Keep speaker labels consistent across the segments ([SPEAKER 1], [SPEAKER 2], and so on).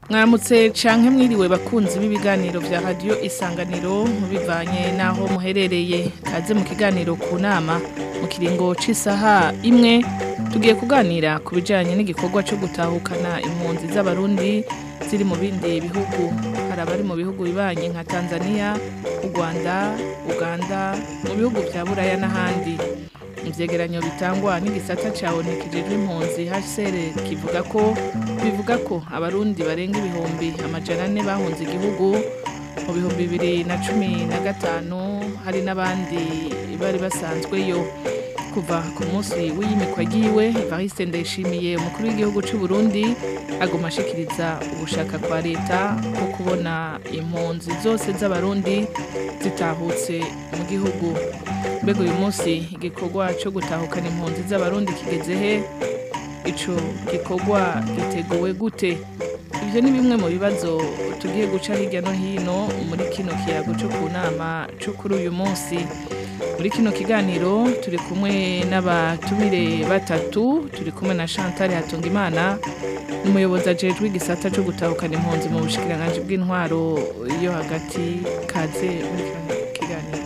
[SPEAKER 1] mwaramutse canke mwiriwe bakunzi b'ibiganiro vya radio isanganiro bivanye naho muherereye kaze mu kiganiro ku nama mu kiringo c'isaha imwe tugiye kuganira ku bijanye n'igikorwa co gutahukana impunzi z'abarundi ziri mu bindi bihugu hari abari mu bihugu bibanye nka Tanzania u Rwanda Uganda mu bihugu vya Buraya n'ahandi ivyegeranyo bitangwa n'igisata ca ONU kijejwe impunzi HCR kivuga ko bivuga ko abarundi barenga ibihumbi amajana ane bahunze igihugu mu bihumbi bibiri na cumi na gatanu hari n'abandi bari basanzweyo kuva ku munsi w'iyimikwa ryiwe Evariste Ndayishimiye umukuru w'igihugu c'u Burundi aguma ashikiriza ugushaka kwa leta ko kubona impunzi zose z'abarundi zitahutse mu gihugu mbega uyu munsi igikorwa co gutahukana impunzi z'abarundi kigeze he ico gikorwa giteguwe gute ivyo ni bimwe mu bibazo tugiye guca hirya no hino muri kino kiyago co ku nama co kuri uyu munsi muri kino kiganiro turi kumwe n'abatumire batatu turi kumwe na Chantal Hatungimana umuyobozi ajejwe igisata co gutahukana impunzi mu bushikiranganji bw'intwaro yo hagati kaze muri kino kiganiro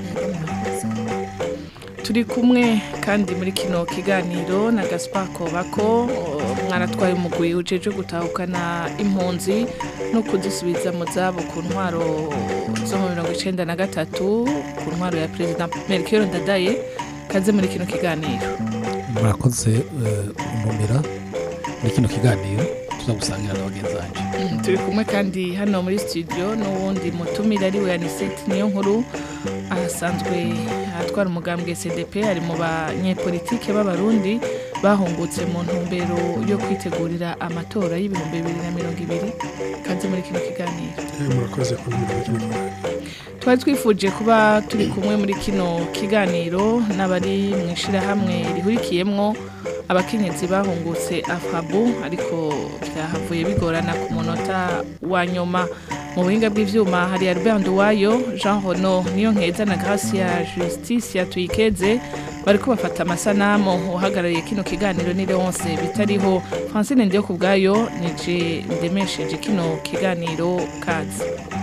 [SPEAKER 1] turi kumwe kandi muri kino kiganiro na Gaspar Kobako mwaratwaye umugwi ujeje gutahukana impunzi no kuzisubiza mu zabo ku ntwaro zo mu mirongo icenda na gatatu ku ntwaro ya perezida Melchior Ndadaye kaze muri kino kiganiro
[SPEAKER 2] murakoze kuntumira muri kino kiganiro tuzagusangira na bagenzi banje
[SPEAKER 1] Mm, turi kumwe kandi hano muri studio n'uwundi mutumire ari we Anisette niyo nkuru ahasanzwe atwara umugambwe CDP ari mu banyepolitike b'abarundi bahungutse mu ntumbero yo kwitegurira amatora y'ibihumbi bibiri na mirongo ibiri kaze muri kino kiganiro
[SPEAKER 3] murakoze kuntumira muri kino kiganiro
[SPEAKER 1] twari twifuje kuba turi kumwe muri kino kiganiro n'abari mu ishirahamwe rihurikiyemwo abakenyezi bahungutse afabu ariko byahavuye bigorana ku munota wa nyuma mu buhinga bw'ivyuma hari Albert Nduwayo Jean Hono niyo nkeza na Gracia Justice yatuyikeze bariko bafata amasanamu uhagarariye kino kiganiro ni Leonce bitariho Francine Ndiyo kubwayo nije ndemesheje kino kiganiro kazi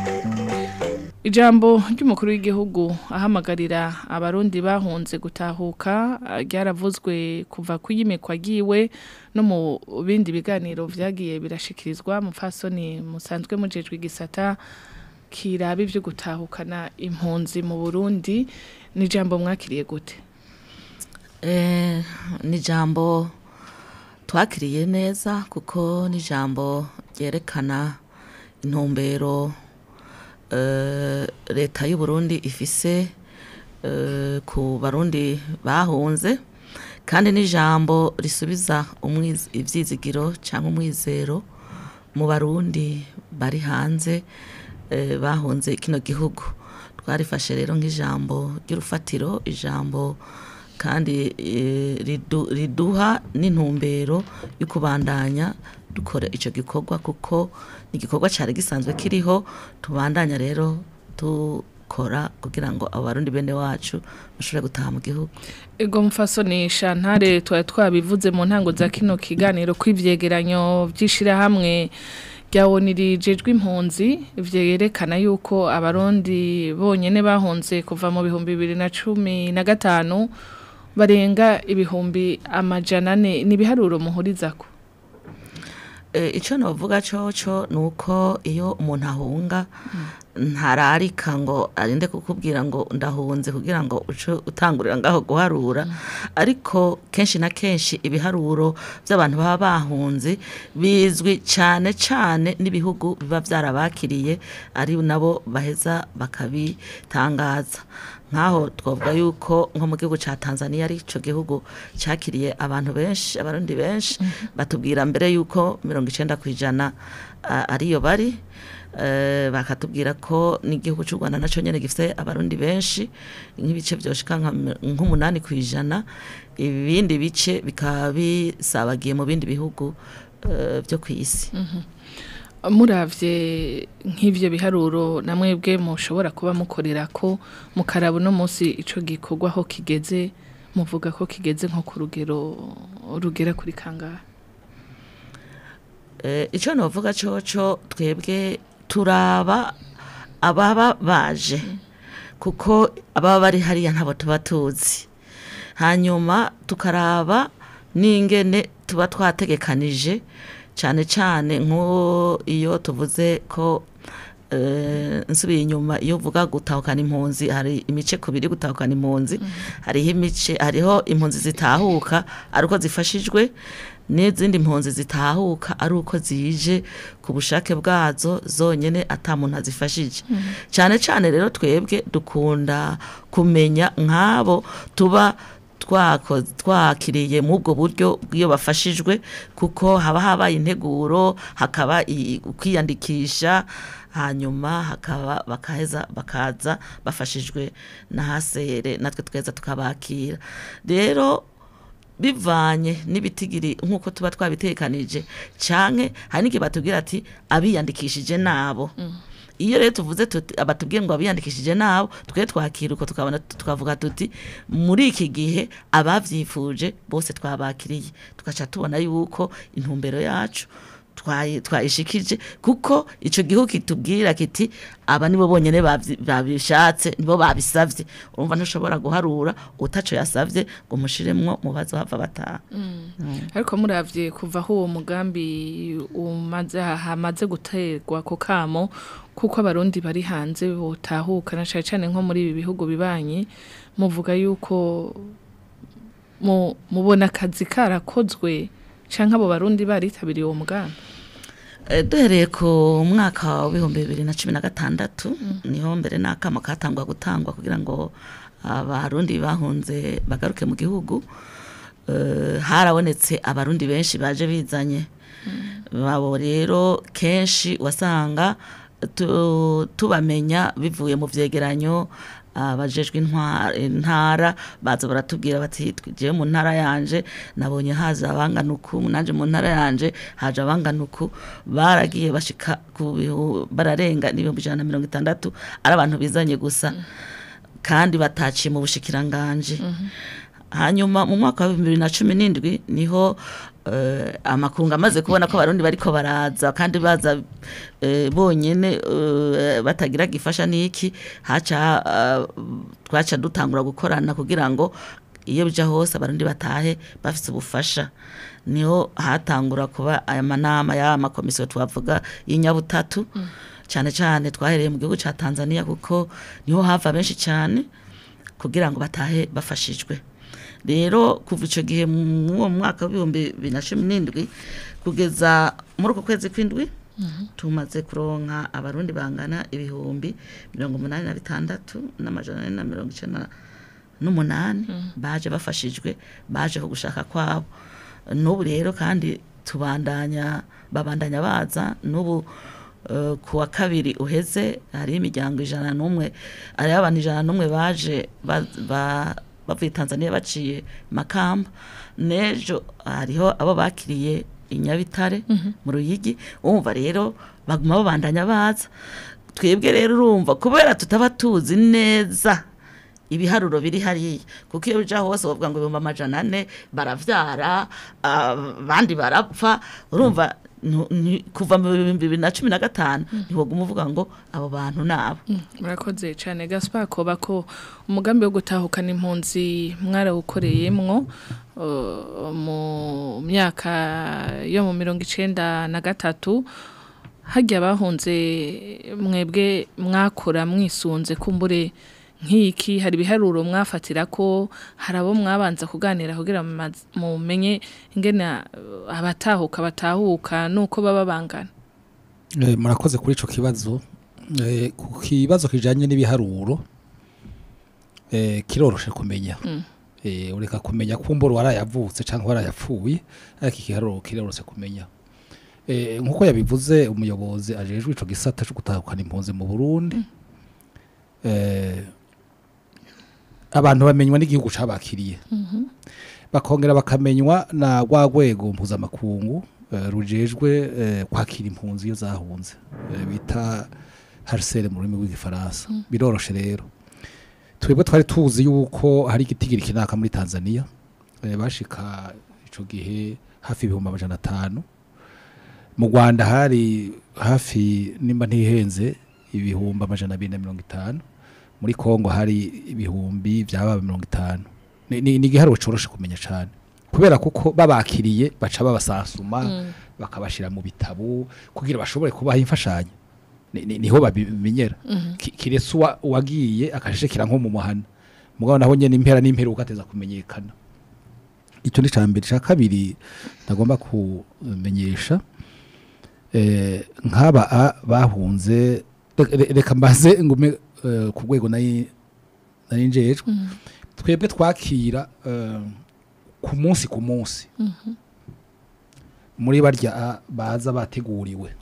[SPEAKER 1] Ijambo ry'umukuru w'igihugu ahamagarira abarundi bahunze gutahuka ah, ryaravuzwe kuva kuyimekwa giwe no mu bindi biganiro vyagiye birashikirizwa mu fasoni musanzwe mujejwe igisata kiraba ivyo gutahukana impunzi mu Burundi ni ijambo mwakiriye gute
[SPEAKER 4] Eh, ni ijambo twakiriye neza kuko ni ijambo ryerekana intumbero eh, leta y'u Burundi ifise eh, ku barundi bahunze kandi ni ijambo risubiza umwiz- ivyizigiro cyangwa umwizero mu barundi bari hanze eh, bahunze kino gihugu twarifashe rero nk'ijambo ry'urufatiro ijambo kandi eh, ridu- riduha n'intumbero yo kubandanya dukora ico gikorwa kuko ni igikorwa cari gisanzwe kiriho tubandanya rero dukora kugira ngo abo barundi bene wacu bashobore gutaha mu gihugu
[SPEAKER 1] Ego mfasoni Shantare twari twabivuze mu ntango za kino kiganiro kw'ivyegeranyo vy'ishirahamwe rya ONU rijejwe impunzi vyerekana yuko abarundi bonyene bahunze kuva mu bihumbi bibiri na cumi na gatanu barenga ibihumbi amajana ane ni ibiharuro muhurizako
[SPEAKER 4] e, ico novuga coco nuko iyo umuntu ahunga ntararika ngo arinde kukubwira ngo ndahunze kugira ngo uce utangurira ngaho guharura ariko kenshi na kenshi ibiharuro by'abantu baba bahunze bizwi cyane cyane n'ibihugu biba byarabakiriye ari nabo baheza bakabitangaza nkaho twavuga yuko nko mu gihugu cya Tanzania ari cyo gihugu cyakiriye abantu benshi abarundi benshi batubwira mbere yuko mirongo icenda ku ijana ah, ariyo bari eh, bakatubwira ko n'igihugu cy'u Rwanda nacyo nyene gifite abarundi benshi nk'ibice byoshika nka mi- nk'umunani ku ijana ibindi bice bikaba bisabagiye mu bindi bihugu eh, byo ku isi
[SPEAKER 1] muravye nk'ivyo biharuro namwebwe mushobora kuba mukorera ko mukaraba uno munsi ico gikorwa aho kigeze muvuga ko kigeze nko ku rugero rugera kuri kangahe
[SPEAKER 4] Eh, icyo navuga coco twebwe turaba ababa baje kuko ababa bari hariya ntabo tuba tuzi hanyuma tukaraba n'ingene tuba twategekanije cyane cyane nk'uwo iyo tuvuze ko eh, nsubiye inyuma iyo uvuga gutahukana impunzi hari imice kubiri gutahukana impunzi hariho imice hariho impunzi zitahuka ari uko zifashijwe n'izindi mpunzi zitahuka ari uko zije ku bushake bwazo zonyine ata muntu azifashije cyane cyane rero twebwe dukunda kumenya nk'abo tuba twako- twakiriye muri ubwo buryo bw'iyo bafashijwe kuko haba habaye integuro hakaba i- ukwiyandikisha hanyuma hakaba bakaheza bakaza bafashijwe na hasere natwe tweza tukabakira rero bivanye n'ibitigiri nk'uko tuba twabitekanije canke hari n'igihe batubwira ati abiyandikishije nabo iyo rero tuvuze tuti abatubwiye ngo abiyandikishije nabo twe twakira uko tukabona tukavuga tuti muri iki gihe abavyifuje bose twabakiriye tugaca tubona yuko intumbero yacu twayi- twayishikije kuko ico gihugu kitubwira kiti aba nibo bonyene bavyi- babishatse nibo babisavye urumva ntushobora guharura utaco yasavye ngo mushiremwo mubazo hava bataha
[SPEAKER 1] ariko muravye kuva aho uwo mugambi umaze hamaze guterwa ku kamo kuko abarundi bari hanze botahuka na cane cane nko muri ibi bihugu bibanye muvuga yuko mu- mubona akazi karakozwe canke abo barundi baritabiriye uwo mugambi
[SPEAKER 4] Eh, duhereye ku mwaka w'ibihumbi bibiri na cumi na gatandatu niho mbere n'akamo katangwa gutangwa kugira ngo abarundi bahunze bagaruke mu gihugu Eh, harabonetse abarundi benshi baje bizanye babo rero kenshi wasanga tu- tubamenya bivuye mu vyegeranyo abajejwe intwa- intara baza baratubwira bati jewe mu ntara yanje nabonye haza abangana uku nanje mu ntara yanje haje abangana uku baragiye bashika ku bihu- bararenga n'ibihumbi ijana na mirongo itandatu ari abantu bizanye gusa kandi bataciye mu bushikiranganje hanyuma mu mwaka wa bibiri na cumi n'indwi niho eh, amakungu amaze kubona ko abarundi bariko baraza kandi baza eh, bonyene eh, batagira gifasha n'iki haca eh, twaca dutangura gukorana kugira ngo iyo bija hose abarundi batahe bafise ubufasha niho hatangura kuba aya manama y'aya makomisiyo twavuga y'inyabutatu cyane cyane twahereye mu gihugu ca Tanzania kuko niho hava benshi cyane kugira ngo batahe bafashijwe rero kuva icyo gihe mu uwo mwaka w'ibihumbi bibiri na cumi n'indwi kugeza muri uko kwezi kw'indwi tumaze kuronka abarundi bangana ibihumbi mirongo umunani na bitandatu n'amajana ane na mirongo icenda n'umunani baje bafashijwe baje ku gushaka kwabo n'ubu rero kandi tubandanya babandanya baza n'ubu eh, ku wa kabiri uheze hariho imiryango ijana n'umwe hariho abantu ijana n'umwe baje ba- ba- bavuye tanzania baciye makamba n'ejo hariho abo bakiriye i nyabitare mu ruyigi wumva rero baguma babandanya baza twebwe rero urumva kubera tutaba tuzi neza ibiharuro biri hariya kuko iyo bija hose bavuga ngo ibihumbi amajana ane baravyara abandi barapfa urumva nu- ni- kuva mu bihumbi bibiri na cumi na gatanu ntiwoguma uvuga ngo abo bantu nabo
[SPEAKER 1] murakoze cyane gaspar koba ko umugambi wo gutahukana impunzi mwarawukoreyemwo uh, mu myaka yo mu mirongo icenda na gatatu hajya abahunze mwebwe mwakora mwisunze kumbure nk'iki hari ibiharuro mwafatira ko hari abo mwabanza kuganira kugira mumaz- mumenye ingene uh, abatahuka batahuka nuko baba bangana
[SPEAKER 2] Eh, murakoze kuri ico kibazo Eh, ku kibazo kijanye n'ibiharuro eh, kiroroshe kumenya Eh, ureka kumenya kumbura warayavutse cyangwa warayapfuye ariko ikiharuro kiroroshe kumenya Eh, nkuko yabivuze umuyobozi ajejwe ico gisata cyo gutahukana impunzi mu Burundi eh, abantu bamenywa n'igihugu cabakiriye bakongera bakamenywa na rwa rwego mpuzamakungu eh, rujejwe eh, kwakira impunzi iyo zahunze eh, bita harisere mu rurimi rw'igifaransa biroroshe rero twebwe twari tuzi yuko hari igitigiri kinaka muri tanzania eh, bashika ico gihe hafi ibihumbi amajana atanu mu rwanda hari hafi nimba ntihenze ibihumbi amajana abiri na mirongo itanu muri kongo hari ibihumbi byaba mirongo itanu ni ni- ni igiharuro coroshe kumenya cyane kubera kuko babakiriye baca babasasuma bakabashira mu bitabo kugira bashobore kubaha imfashanyo Ni- ni- niho babimenyera Ki- kiretse uwa- uwagiye akashekera nko mu muhana mugabo naho nyene impera n'imperuka ateza kumenyekana icyo ni cya mbere cya kabiri ntagomba kumenyesha eh, nk'aba a- bahunze re- re- reka mbaze ngume eh, ku rwego nari nari njejwe twebwe twakira eh, ku munsi ku munsi muri barya a baza bateguriwe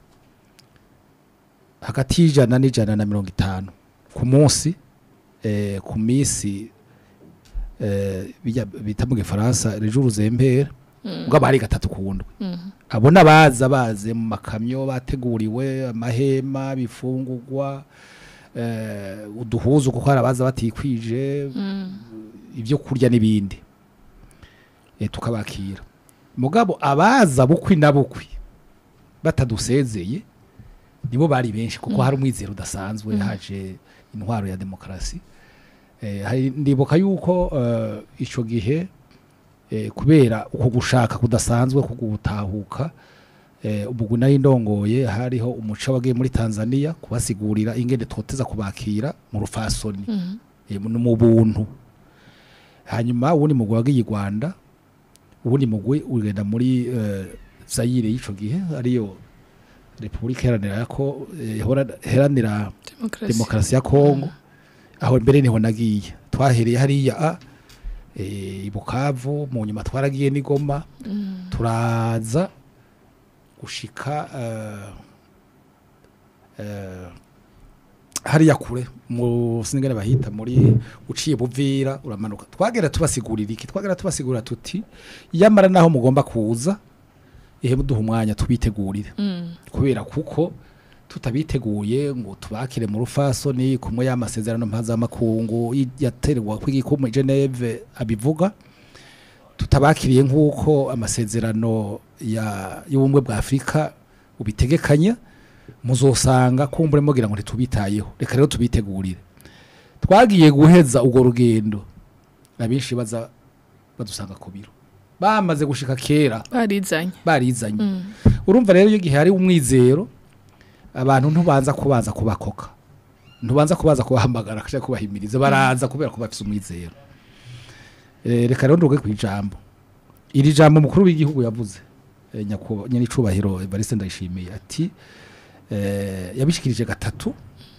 [SPEAKER 2] hagati y'ijana n'ijana na mirongo itanu ku munsi eh, ku minsi eh, bijya- bita mu gifaransa rejo uruzembere ubwo bari gatatu ku ndwi abo n'abaza baze mu makamyo bateguriwe amahema bifungurwa eh, uduhuzu kuko hari abaza batikwije ibyo kurya n'ibindi eh, tukabakira mugabo abaza bukwi na bukwi batadusezeye nibo bari benshi kuko hari umwizero udasanzwe haje intwaro ya demokarasi eh, hari- ndibuka yuko eh, ico gihe eh, kubera uko gushaka kudasanzwe ko gutahuka eh, ubwo nari ndongoye hariho umuco wagiye muri Tanzania kubasigurira ingene twoteza kubakira mu rufasoni eh, mu mu buntu hanyuma uwundi mugwi wagiye i Rwanda uwundi mugwi ugenda muri eh, Zaire y'ico gihe ariyo Repubulika iharanira ko eh, ihora- iharanira
[SPEAKER 1] demokarasi
[SPEAKER 2] demokarasi ya Kongo aho mbere niho nagiye twahereye hariya a eh, i Bukavu mu nyuma twaragiye n'igoma turaza gushika eh, eh, hariya kure mu sinigane bahita muri uciye buvira uramanuka twagera tubasigurira iki twagera tubasigurira tuti yamara naho mugomba kuza ihe muduha umwanya tubitegurire kubera kuko tutabiteguye ngo tubakire mu rufasoni kumwe y'amasezerano mpuzamakungu y- yaterwa kw'igikumu i Geneve abivuga tutabakiriye nk'uko amasezerano ya y'ubumwe bwa Afurika ubitegekanya muzosanga kumbure mugira ngo ntitubitayeho reka rero tubitegurire twagiye guheza urwo rugendo abenshi baza badusanga ku biro bamaze gushika kera
[SPEAKER 1] barizanye
[SPEAKER 2] barizanye urumva rero iyo gihe hari umwizero abantu ntubanza kubanza kubakoka ntubanza kubanza kubahamagara kashaka kubahimiriza baraza kubera ko bafise umwizero Eh, reka rero nduge ku ijambo iri jambo mukuru w'igihugu yavuze eh, nyakubahwa nyenicubahiro Evariste Ndayishimiye ati eh, yabishikirije gatatu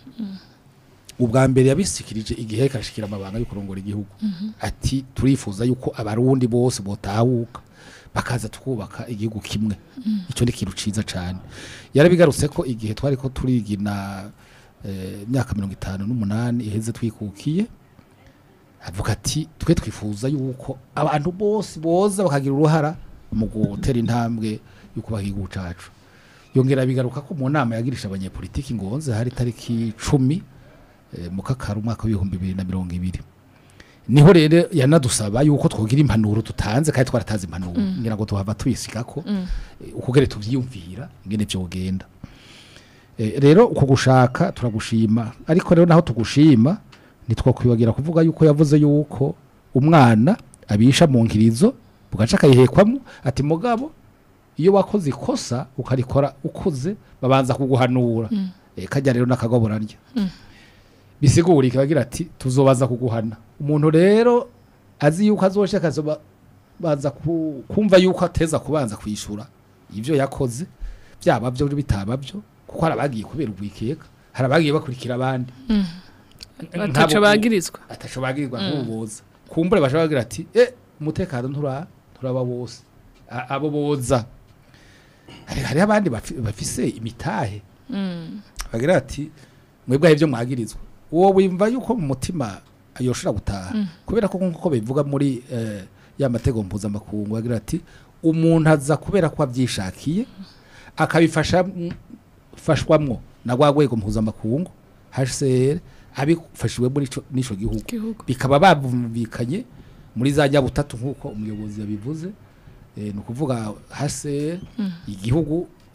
[SPEAKER 2] ubwa mbere yabishikirije igihe kashikira amabanga yo kurongora igihugu ati turifuza yuko abarundi bose botahuka bakaza tukubaka igihugu kimwe icyo ni ikintu ciza cyane yarabigarutse ko igihe twari ko turigina eh, imyaka mirongo itanu n'umunani iheze twikukiye avuga ati twe twifuza yuko abantu bose boza bakagira uruhara mu gutera intambwe yo kubaha igihugu cacu yongera bigaruka ko mu nama yagirisha abanyepolitiki ngonze hari tariki cumi eh, mu kakaro umwaka w'ibihumbi bibiri na mirongo ibiri niho rero yanadusaba yuko twogira impanuro tutanze kandi twaratanze impanuro ngira ngo tuhava tuyisigako eh, ukugere tuvyiyumvira ingene vyogenda Eh, rero uko gushaka turagushima ariko rero naho tugushima ntitwakwibagira kuvuga yuko yavuze yuko umwana abisha mu nkirizo bugaca akayihekwamo ati mugabo iyo wakoze ikosa ukarikora ukuze babanza kuguhanura Eh, kajya rero n'akagoborarya bisigura ikagira ati tuzobaza kuguhana umuntu rero azi yuko azoshye akazoba baza ku- kumva yuko ateza kubanza kwishura ivyo yakoze byaba byo bitaba byo kuko hari abagiye kubera ubwikeka hari abagiye bakurikira abandi
[SPEAKER 1] bataca
[SPEAKER 2] Nk'abo-
[SPEAKER 1] bagirizwa
[SPEAKER 2] ataco bagirirwa nk'ububoza kumbure bashobora kugira ati eh umutekano ntura turaba bose A- abo boza hari hari abandi bafi- bafise imitahe bagira ati mwebwe ibyo mwagirizwa uwo wimva yuko mu mutima yoshobora gutaha kubera ko nkuko bivuga muri eh, ya matego mpuzamakungu bagira ati umuntu aza kubera ko abyishakiye akabifasha fashwamwo na rwa rwego mpuzamakungu HCR abifashiwe muri ico- n'ico gihugu
[SPEAKER 1] igihugu
[SPEAKER 2] bikaba babumvikanye muri za nyabutatu nk'uko umuyobozi yabivuze eh, ni ukuvuga hase igihugu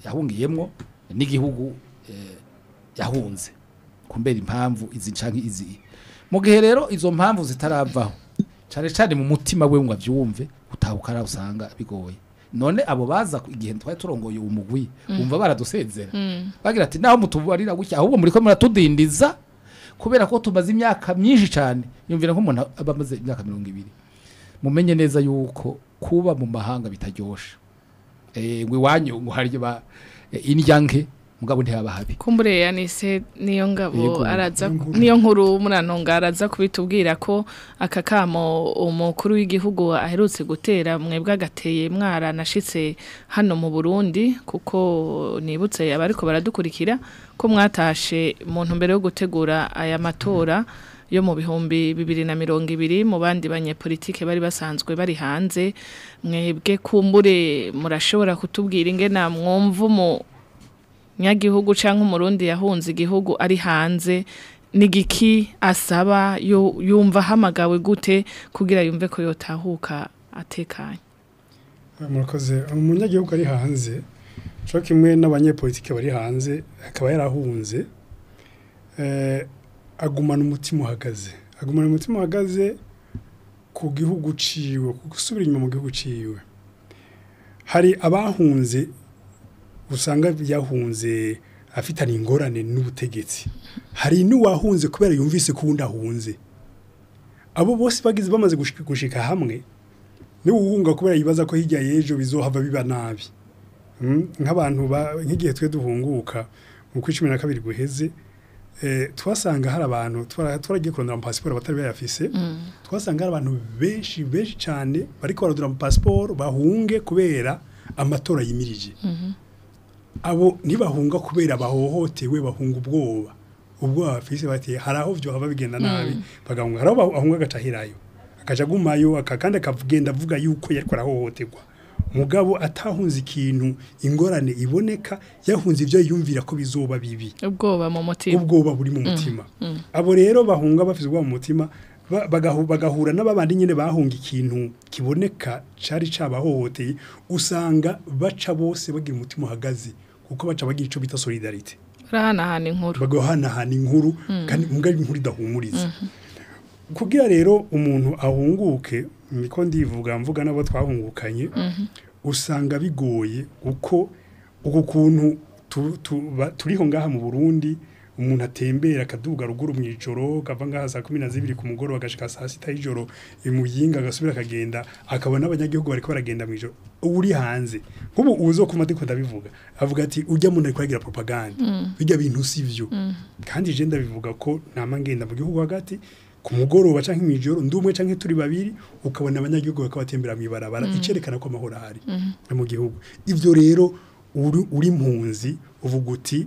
[SPEAKER 2] yahungiyemwo n'igihugu eh, yahunze kumbera impamvu izi canke izi mu gihe rero izo mpamvu zitaravaho cane cane mu mutima we ngo avyumve utahukara usanga bigoye none abo baza ku- igihe twari turongoye uwo mugwi umva baradusezera bagira ati naho mutubarira gutya ahubwo muriko muratudindiza kubera ko tumaze imyaka myinshi cyane yumvira nk'umuntu aba amaze imyaka mirongo ibiri mumenye neza yuko kuba mu mahanga bitaryoshe eh ngo iwanyu ngo harye ba eh, indya nke mugabo ntiyaba habi
[SPEAKER 1] kumbure yanise niyo ngabo
[SPEAKER 2] Yego.
[SPEAKER 1] araza niyo nkuru muranonga araza kubitubwira ko aka kamo umukuru w'igihugu aherutse gutera mwebwe agateye mwaranashitse hano mu Burundi kuko nibutse abariko baradukurikira ko mwatashe mu ntumbero yo gutegura aya matora yo mu bihumbi bibiri na mirongo ibiri mu bandi banyepolitike bari basanzwe bari hanze mwebwe kumbure murashobora kutubwira ingena mwumva mu nyagihugu cyangwa umurundi yahunze igihugu ari hanze n'igiki asaba yu- yumva ahamagawe gute kugira yumve ko yotahuka atekanye
[SPEAKER 3] murakoze umunyagihugu ari hanze cyo kimwe n'abanyepolitike bari hanze akaba yarahunze eh, agumana umutima uhagaze agumana umutima uhagaze ku gihugu ciwe ku gusubira inyuma mu gihugu ciwe hari abahunze usanga yahunze afitanye ingorane n'ubutegetsi hari n'uwahunze kubera yumvise ko uwundi ahunze abo bose bagize bamaze gushika, gushika hamwe niba uhunga kubera yibaza ko hirya y'ejo bizohava biba nabi Mm, nk'abantu ba- nk'igihe twe duhunguka mu kwa cumi na kabiri guheze eh, twasanga hari abantu twara- twaragiye kurondera amapasiporo batari bayafise twasanga hari abantu benshi benshi cyane bariko baradura amapasiporo bahunge kubera amatora yimirije abo ntibahunga kubera bahohotewe bahunga ubwoba ubwoba bafise bati hari aho vyohava bigenda nabi bagahunga hari aho bahunga agacahirayo akaja agumayo aka- kandi akagenda avuga yuko yariko arahohoterwa mugabo atahunze ikintu ingorane iboneka yahunze ivyo yumvira ko bizoba bibi
[SPEAKER 1] ubwoba mu mutima
[SPEAKER 3] ubwoba buri mu mutima abo rero bahunga bafite ubwoba mu mutima ba- bagahu- bagahura n'ababandi nyine bahunga ikintu kiboneka cari cabahohoteye usanga baca bose bagira umutima uhagaze kuko baca bagira ico bita solidarite
[SPEAKER 1] barahanahana inkuru
[SPEAKER 3] bagahanahana inkuru kandi mbwa inkuru idahumuriza kugira rero umuntu ahunguke niko ndivuga mvuga n'abo twahungukanye usanga bigoye uko uko kuntu tu- tu- ba- turiho ngaha mu Burundi umuntu atembera akaduga ruguru mu ijoro kava ngaha saa kumi na zibiri ku mugoroba agashika saa sita y'ijoro imuyinga agasubira akagenda akabona abanyagihugu bariko baragenda mu ijoro uri hanze nk'ubu uzo kuma ndiko ndabivuga avuga ati ujya muntu ariko aragira propaganda bijya bintu sivyo kandi je ndabivuga ko nama ngenda mu gihugu hagati ku mugoroba canke mw'ijoro ndi umwe canke turi babiri ukabona abanyagihugu bakaba batembera mw'ibarabara icerekana ko amahoro ahari mu gihugu ivyo rero uri, uri mpunzi uvuga uti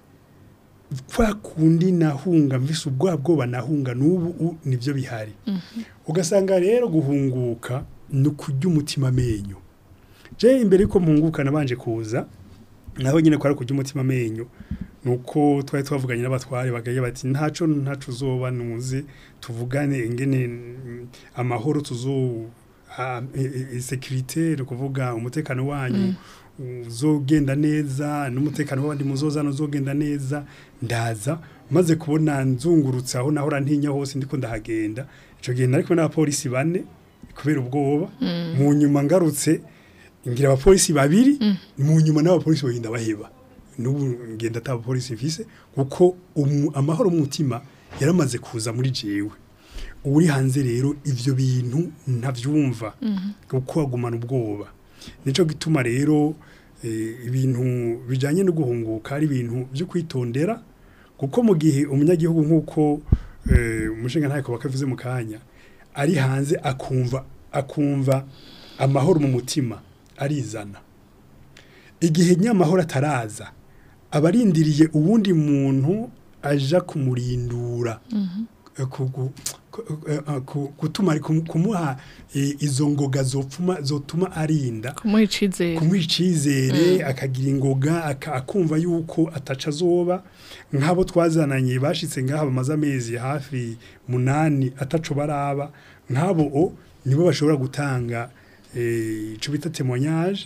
[SPEAKER 3] kwa kundi nahunga mvise ubwa bwoba nahunga n'ubu u- nivyo bihari ugasanga rero guhunguka ni ukurya umutima amenyo je imbere yuko mpunguka nabanje kuza naho nyine kwari kurya umutima amenyo nuko twari twavuganye n'abatware bagaye bati ntaco ntaco uzoba nuze tuvugane ingene mm, amahoro tuzo a- e- e- securite ni ukuvuga umutekano wanyu uzogenda neza n'umutekano w'abandi muzozana uzogenda neza ndaza maze kubona nzungurutse aho nahora ntinya hose ndiko ndahagenda ico gihe nari kumwe n'abapolisi bane kubera ubwoba mu nyuma ngarutse ngira abapolisi babiri mu nyuma n'abapolisi bagenda baheba n'ubu ngenda ata abapolisi mfise kuko umu- amahoro mu mutima yaramaze kuza muri jewe uri hanze rero ivyo bintu ntavyumva kuko agumana ubwoba nico gituma rero eh, ibintu bijanye no guhunguka ari ibintu byo kwitondera kuko mu gihe umunyagihugu nk'uko eh, umushinga ntako bakavuze mu kanya ari hanze akumva akumva amahoro mu mutima arizana igihe nyamahoro ataraza abarindiriye uwundi muntu aja kumurindura Eh, ku- ku- ku- eh, ku- gutuma kum- kumuha eh, izo ngoga zopfuma zotuma arinda
[SPEAKER 1] kumuha icizere
[SPEAKER 3] kumuha icizere akagira ingoga aka- akumva yuko ataca azoba nk'abo twazananye bashitse ngaha bamaze amezi hafi munani ataco baraba nk'abo o nibo bashobora gutanga eh, ico bita témoignage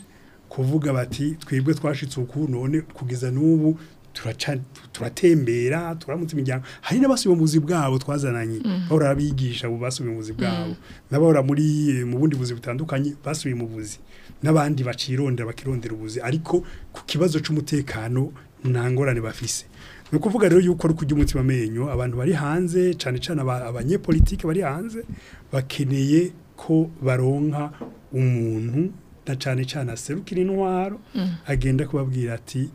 [SPEAKER 3] kuvuga bati twebwe twashitse uku none kugeza n'ubu turaca turatembera turamutse imiryango hari n'abasubiye mu buzi bwabo twazananye bahora abigisha ubu basubiye mu buzi bwabo n'abahora muri mu bundi buzi butandukanye basubiye mu buzi n'abandi bacirondera bakirondera ubuzi ariko ku kibazo c'umutekano nta ngorane bafise ni ukuvuga rero yuko ari kujya umutima amenyo abantu bari hanze cyane cyane aba- abanyepolitike bari hanze bakeneye ko baronka umuntu na cyane cyane aserukira intwaro agenda kubabwira ati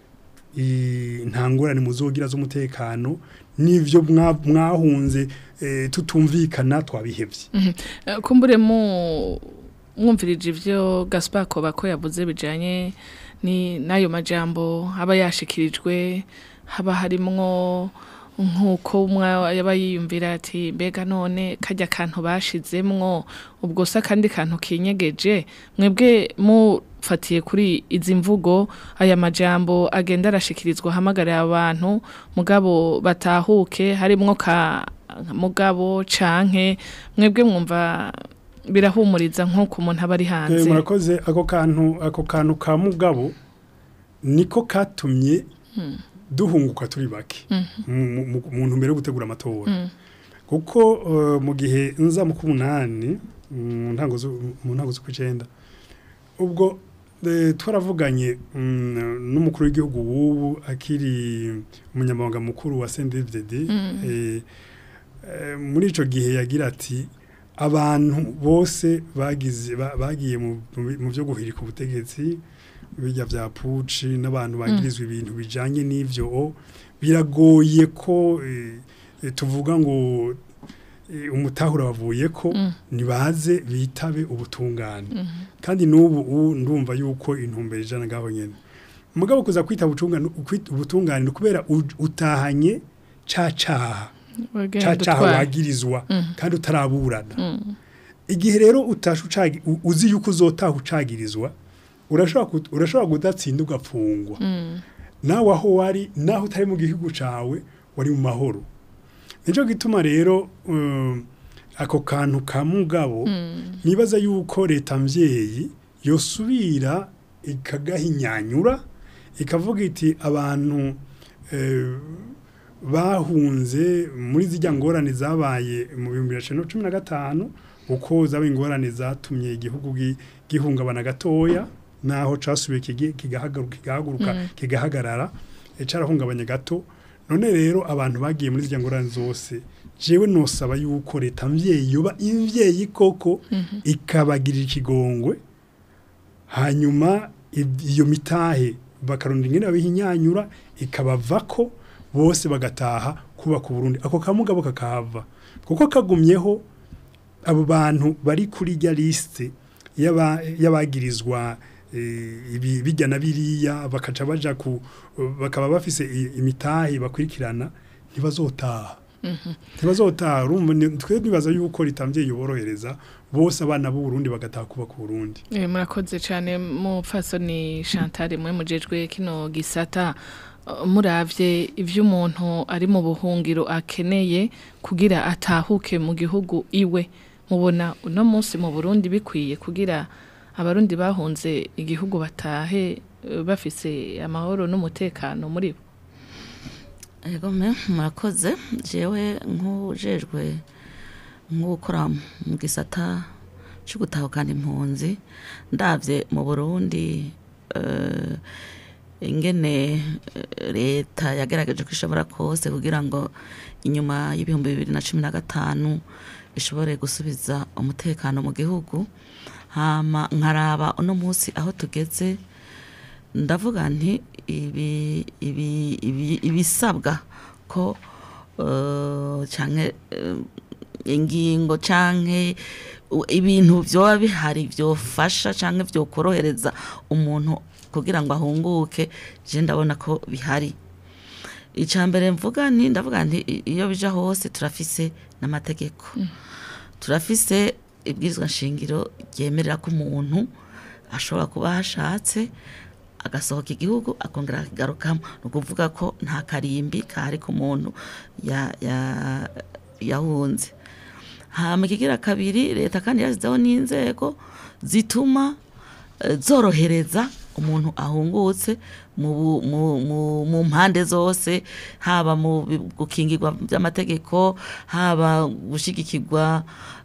[SPEAKER 3] "I- nta ngorane muzogira z'umutekano n'ivyo mwa- mwahunze eh, tutumvikana twabihevye
[SPEAKER 1] Eh, kumbure mu mwumvirije ivyo Gaspar Kobako yavuze bijanye ni nayo majambo aba yashikirijwe haba harimwo nkuko umwe yaba yiyumvira ati mbega none kajya kantu bashizemwo ubwo se akandi kantu kinyegeje mwebwe mufatiye kuri izi mvugo aya majambo agenda arashikirizwa hamagarira abantu mugabo batahuke harimwo ka mugabo canke mwebwe mwumva birahumuriza nk'uko umuntu aba ari
[SPEAKER 3] Eh,
[SPEAKER 1] hanze
[SPEAKER 3] murakoze ako kantu ako kantu ka mugabo niko katumye duhunguka turi bake mu- mu mu ntumbero yo gutegura amatora kuko eh, mu gihe nza mu kumunani mu ntango zo- mu ntango zo kwicenda ubwo eh, twaravuganye mm, n'umukuru w'igihugu w'ubu akiri umunyamabanga mukuru wa CNDD-FDD eh, eh, muri ico gihe yagira ati abantu bose bagize ba- bagiye mu mu- mu byo guhirika ubutegetsi bijya bya puci n'abantu bagirizwa ibintu bijanye n'ivyo o, biragoye ko eh, eh, tuvuga ngo eh, umutahura bavuye ko nibaze bitabe ubutungane kandi n'ubu ubu ndumva yuko intumbero ijana ngaho nyene mugabo kuza kwita ubutungane kwita ubutungane ni kubera u- utahanye ca caha
[SPEAKER 1] Wagenda
[SPEAKER 3] ca caha
[SPEAKER 1] utwara.
[SPEAKER 3] wagirizwa kandi utaraburana igihe rero utasha ucagi- u- uzi yuko uzotaha ucagirizwa urashobora kut- urashobora kudatsinda ugapfungwa nawe aho wari naho utari mu gihugu cawe wari mu mahoro nico gituma rero um, ako kantu ka mugabo nibaza yuko leta mvyeyi yosubira ikagahinyanyura ikavuga iti abantu eh, bahunze muri zijya ngorane zabaye mu bihumbi bibiri na cumi na gatanu uko zaba ingorane zatumye igihugu gi- gihungabana gatoya naho casubiye kigi- kigahagaruka kigahaguruka kigahagarara eh, carahungabanye gato none rero abantu bagiye muri zijya ngorane zose jewe nosaba yuko leta mvyeyi yoba imvyeyi koko ikabagirira ikigongwe hanyuma ib- iyo mitahe bakarunda ingene babihinyanyura ikabavako bose bagataha kubaka Burundi ako kamugabo kakahava kuko kagumyeho abo bantu bari kuri rya liste y'aba- y'abagirizwa eh, ibi- bijya na biriya bakaca baja ku bakaba bafise i- imitahe bakurikirana ntibazotaha ntibazotaha urumva ni- twe nibaza yuko ritamvye yoborohereza bose abana b'u Burundi bagataha kubaka Burundi
[SPEAKER 1] Eh, murakoze cyane mupfasoni Chantal mwe mujejwe kino gisata Uh, muravye ivyo umuntu ari mu buhungiro akeneye kugira atahuke mu gihugu iwe mubona uno munsi mu Burundi bikwiye kugira abarundi bahunze igihugu batahe eh, bafise amahoro n'umutekano muri bo
[SPEAKER 4] Ego me murakoze jewe nk'ujejwe nk'ukora mu gisata cyo gutahukana impunzi ndavye mu Burundi eh, ingene eh, leta yagerageje ko ishobora kose kugira ngo inyuma y'ibihumbi bibiri na cumi na gatanu ishobore gusubiza umutekano mu gihugu hama nkaraba uno munsi aho tugeze ndavuga nti ibi ibi ibi ibisabwa ko uh, canke uh, ingingo canke u- ibintu vyoba bihari vyofasha canke vyokorohereza umuntu kugira ngo ahunguke je ndabona ko bihari icambere mvuga nti ndavuga nti i- iyo bija hose turafise n'amategeko turafise ibwirizwa nshingiro ryemerera ko umuntu ashobora kuba hashatse agasohoka igihugu akongera akagarukamo ni ukuvuga ko nta karimbi kahari ku muntu ya- ya- yahunze hama ikigira kabiri leta kandi yashyizeho n'inzego zituma eh, zorohereza umuntu ahungutse mu bu- mu- mu- mu mpande zose haba mu bi- gukingirwa by'amategeko haba gushigikirwa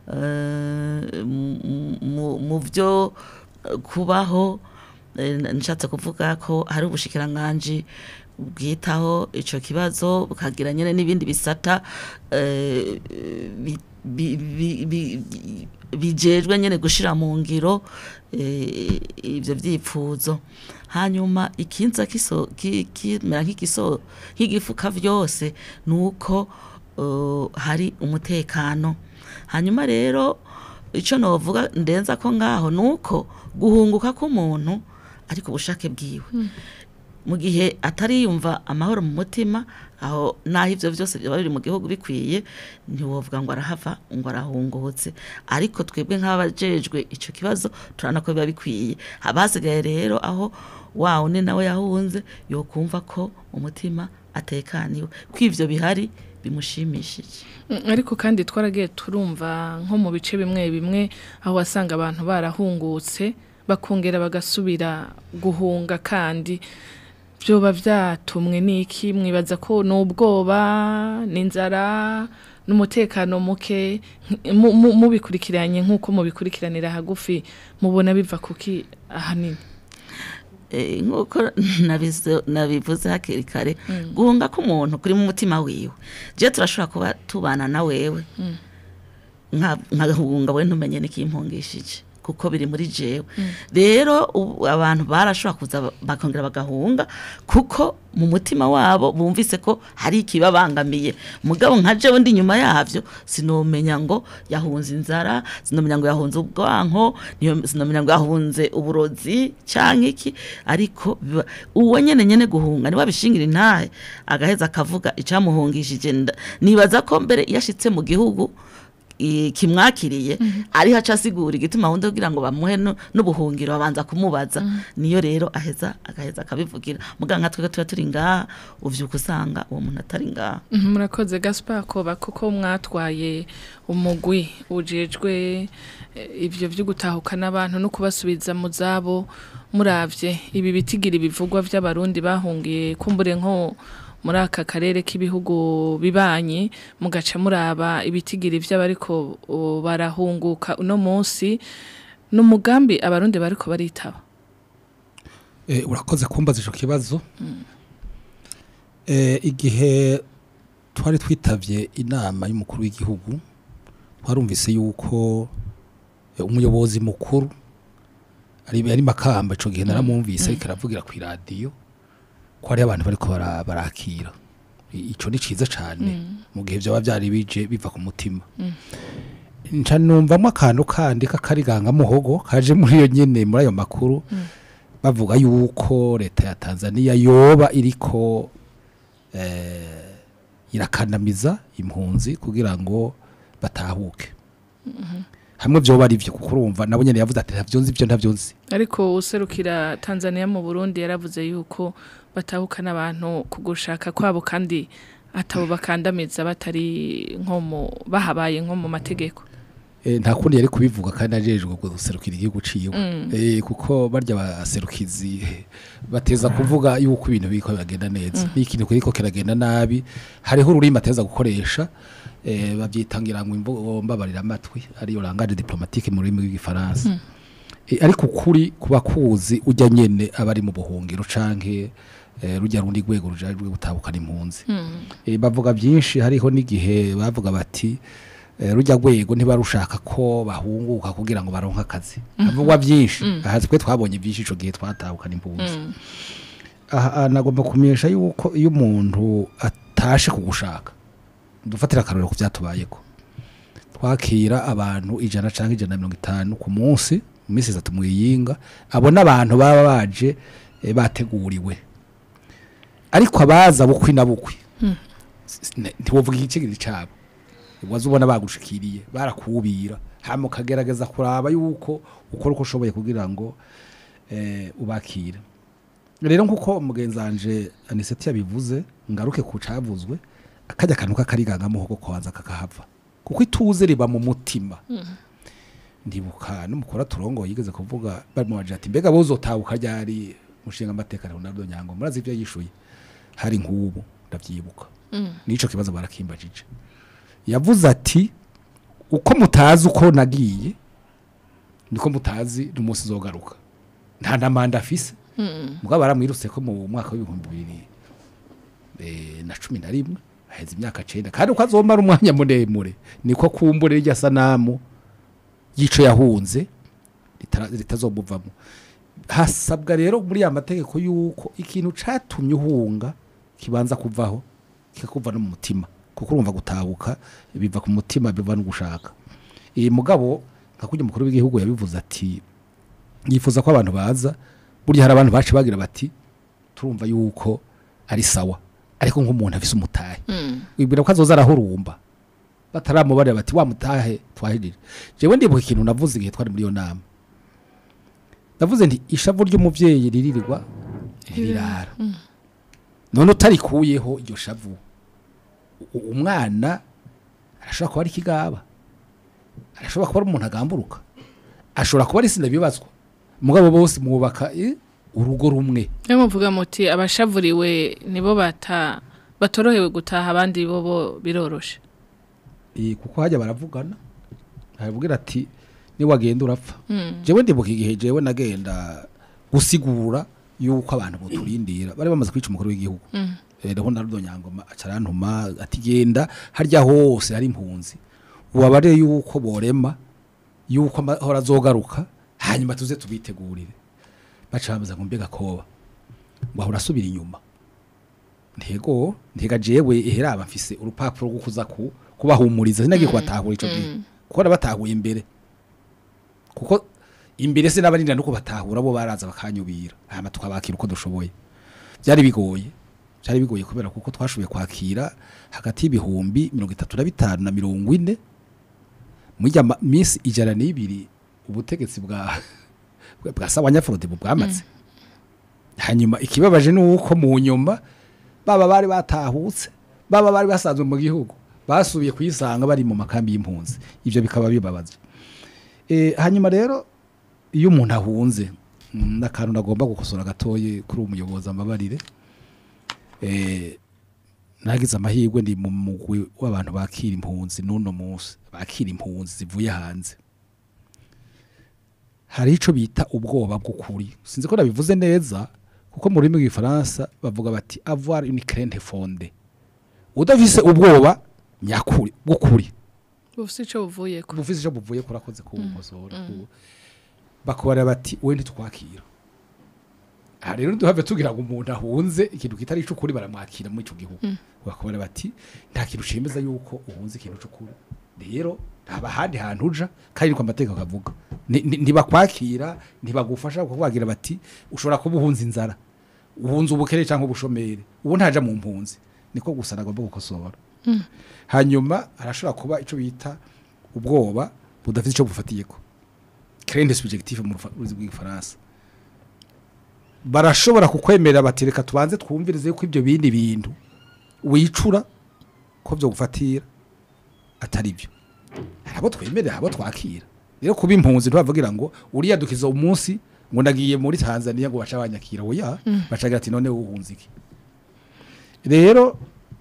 [SPEAKER 4] eh, mu- mu- mu byo eh, kubaho Eh, nshatse kuvuga ko hari ubushikiranganji bwitaho ico kibazo bukagira nyene n'ibindi bisata eh, bi- bi- bi- bi- bi- bijejwe nyene gushira mu ngiro eh, ivyo vyipfuzo hanyuma ikinza kiso ki- kimera nk'igiso nk'igifuka vyose nuko uh, hari umutekano hanyuma rero ico novuga ndenza ko ngaho nuko guhunguka k'umuntu ariko ubushake bwiwe mu gihe atariyumva amahoro mu mutima aho naho ivyo vyose byaba biri mu gihugu bikwiye ntiwovuga ngo arahava ngo arahungutse ariko twebwe nk'abajejwe ico kibazo turabona ko biba bikwiye haba hasigaye rero aho wa undi nawe yahunze yokumva ko umutima atekaniwe ko ivyo bihari bimushimishije
[SPEAKER 1] Mm, ariko kandi twaragiye turumva nko mu bice bimwe bimwe aho wasanga abantu barahungutse bakongera bagasubira guhunga kandi byoba byatumwe n'iki mwibaza ko n'ubwoba n'inzara n'umutekano muke nk- mu- mu- mubikurikiranye nk'uko mubikurikiranira hagufi mubona biva kuki ahanini
[SPEAKER 4] Eh, nk'uko nabizo- nabivuze hakiri kare guhunga k'umuntu kuri mu mutima wiwe je turashobora kuba tubana na wewe nka- nkahunga we ntumenye n'ikimpungishije kuko biri muri jewe rero ubu abantu barashobora kuza ba- bakongera bagahunga kuko mu mutima wabo bumvise ko hari ikibabangamiye mugabo nka jewe ndi nyuma yavyo sinomenya ngo yahunze inzara sinomenya ngo yahunze ubwanko niyo- sinomenya ngo yahunze uburozi canke iki ariko biba- uwo nyene nyene guhunga niwe abishingira intahe agaheza akavuga icamuhungishije nda- nibaza ko mbere iyo ashitse mu gihugu i- kimwakiriye ariho aca asigura igituma wundi kugira ngo bamuhe nu- n'ubuhungiro babanza kumubaza niyo rero aheza agaheza akabivugira muga nka twebwe tuba turi ngaha uvyuka usanga uwo muntu atari ngaha
[SPEAKER 1] Mhm, murakoze gaspar koba kuko mwatwaye umugwi ujejwe eh, ivyo vyo gutahukana abantu no kubasubiza mu zabo muravye ibi bitigira ibivugwa vy'abarundi bahungiye kumbure nko muri aka karere k'ibihugu bibanye mugaca muraba ibitigiri vy'abariko o, barahunguka uno munsi n'umugambi abarundi bariko baritaba
[SPEAKER 2] Eh, urakoze kumbaza ico kibazo Eh, igihe twari twitavye inama y'umukuru w'igihugu twarumvise yuko eh, umuyobozi mukuru ari ari makamba ico gihe naramwumvise ariko aravugira ku radio ko hari abantu bariko bara- barakira I- ico ni ciza cane mu gihe vyaba vyari bije biva ku mutima nca numvamwo akantu kandi k'akariganga muhogo kaje muri iyo nyene muri ayo makuru bavuga yuko leta ya Tanzania yoba iriko eh, irakandamiza impunzi kugira ngo batahuke hamwe vyoba ari vyo kuko urumva nabo nyene yavuze ati ntavyo nzi ivyo ntavyo nzi
[SPEAKER 1] ariko userukira Tanzania mu Burundi yaravuze yuko batahukana abantu ku gushaka kwabo kandi atabo bakandamiza batari nko mu bahabaye nko mu mategeko
[SPEAKER 2] Eh, nta kundi yari kubivuga kandi ajejwe guserukira igihugu ciwe eh, kuko barya baserukizi eh, bateza kuvuga yuko ibintu biriko biragenda neza n'ikintu kiriko kiragenda nabi hariho ururimi ateza gukoresha eh, babyitangira ngo imvugo mbabarira amatwi ariyo langage diplomatique mu rurimi rw'igifaransa Eh, ariko ukuri kuba kuzi ujya nyene abari mu buhungiro canke eh, rujya rundi rwego rujajwe gutabukana impunzi Eh, bavuga byinshi hariho n'igihe bavuga bati eh, rujya rwego ntibarushaka ko bahunguka kugira ngo baronke akazi havugwa byinshi aha twe twabonye byinshi ico gihe twatahukana impunzi aha aha nagomba kumenyesha yuko iyo umuntu atashe kugushaka dufatira akarorero ku byatubayeko twakira abantu ijana cyangwa ijana na mirongo itanu ku munsi mu minsi itatu mu yinga abo n'abantu baba baje eh, bateguriwe ariko abaza bukwi na bukwi s- ne- ntiwovuga igicigiri cyabo waza ubona bagushikiriye barakubira hama ukagerageza kuraba yuko ukora uko ushoboye kugira ngo eh, ubakire rero nk'uko umugenzi wanje aniseti yabivuze ngaruke ku cavuzwe akajya akantu k'akariganga muhogo kwanza kakahava kuko ituze riba mu mutima ndibuka n'umukora turongo yigeze kuvuga bamubaje ati mbega bozotabuka ryari mushinga amateka Ronaldo Nyango murazi ibyo yishuye hari nk'ubu ndavyibuka nico kibazo barakimbajije yavuze ati uko mutazi uko nagiye niko mutazi n'umunsi zogaruka nta na manda afise mugabo baramwirutse ko mu mwaka w'ibihumbi bibiri eh, na cumi na rimwe aheze imyaka cenda kandi uko azomara umwanya muremure niko kumbure irya sanamu y'ico yahunze ritara- ritazomuvamo hasabwa rero muri ya mategeko yuko ikintu catumye uhunga kibanza kuvaho kikakuva no mu mutima kuko urumva gutahuka biva ku mutima biva no gushaka iyi mugabo nka kurya umukuru w'igihugu yabivuze ati yifuza ko abantu baza burya hari abantu bacu bagira bati turumva yuko ari sawa ariko nk'umuntu afise umutahe wibwira ko azoza arahurumba bataramubarira bati wa mutahe twahirire jewe ndibuka ikintu navuze igihe twari muri iyo nama navuze nti ishavu ry'umuvyeyi riririrwa ntirirara none utarikuyeho iryo shavu u- umwana arashobora kuba ari ikigaba arashobora kuba ari umuntu agamburuka ashobora kuba ari sinda bibazwa mugabo bose mwubaka eh, urugo rumwe
[SPEAKER 1] Niyo muvuga muti abashavuriwe nibo bata batorohewe gutaha abandi bo bo biroroshe.
[SPEAKER 2] Eh, kuko hajya baravugana aravugira ati niwagenda urapfa jewe ndibuka igihe jewe nagenda gusigura yuko abantu boturindira bari bamaze kwica umukuru w'igihugu eh Ronaldo Nyangoma acarantuma ati genda harya hose hari impunzi ubabare yuko borema yuko amahora azogaruka hanyuma tuze tubitegurire baca bamaze ngo mbega koba wahora asubira inyuma ntego ntega jewe eheraba mfise urupapuro rwo kuza ku kubahumuriza sinagiye kubatahura ico gihe kuko nabatahuye imbere kuko imbere se n'abarinda nuko batahura bo baraza bakanyubira hama tukabakira uko dushoboye byari bigoye byari bigoye kubera kuko twashoboye kwakira hagati y'ibihumbi mirongo itatu na bitanu na mirongo ine mujya minsi ijana n'ibiri ubutegetsi bwa bwa sawanyafurode bwamaze hanyuma ikibabaje ni uko mu nyuma baba bari batahutse baba bari basanzwe mu gihugu basubiye kuyisanga bari mu makambi y'impunzi ibyo bikaba bibabaza e, hanyuma rero iyo umuntu ahunze mm, n'akantu nagomba gukosora gatoye kuri uwo muyobozi amabarire e, nagize amahirwe ndi mu mugwi w'abantu bakira impunzi n'uno munsi bakira impunzi zivuye hanze hari ico bita ubwoba bw'ukuri sinzi ko nabivuze neza kuko mu rurimi rw'igifaransa bavuga bati avoir une crainte fondée udafise ubwoba nyakuri bw'ukuri
[SPEAKER 1] Bufise ico buvuyeko.
[SPEAKER 2] bufise ico buvuye kurakoze kuwukosora bakubara bati we ntitwakira aha rero duhave tugira ngo umuntu ahunze ikintu kitari icukuri baramwakira muri ico gihugu bakubara bati nta kintu cemeza yuko uhunze ikintu c'ukuri rero haba ahandi hantu uja kandi niko amategeko akavuga Ni- ni- ntibakwakira ntibagufasha kukubagira bati ushobora kuba uhunze inzara uhunze ubukere cyangwa ubushomeri ubu ntaja mu mpunzi niko gusa nagomba gukosora hanyuma arashobora kuba ico bita ubwoba budafite ico bufatiyeko crainte subjective mu rufa- rurimi rw'igifaransa barashobora kukwemerera bati reka tubanze twumvirize yuko ibyo bindi bintu wicura ko byo gufatira atari byo hari abo twemerera hari abo twakira rero kuba impunzi ntibavugira ngo uriya dukiza umunsi ngo ndagiye muri tanzania ngo baca banyakira oya bacagira ati none uhunze iki rero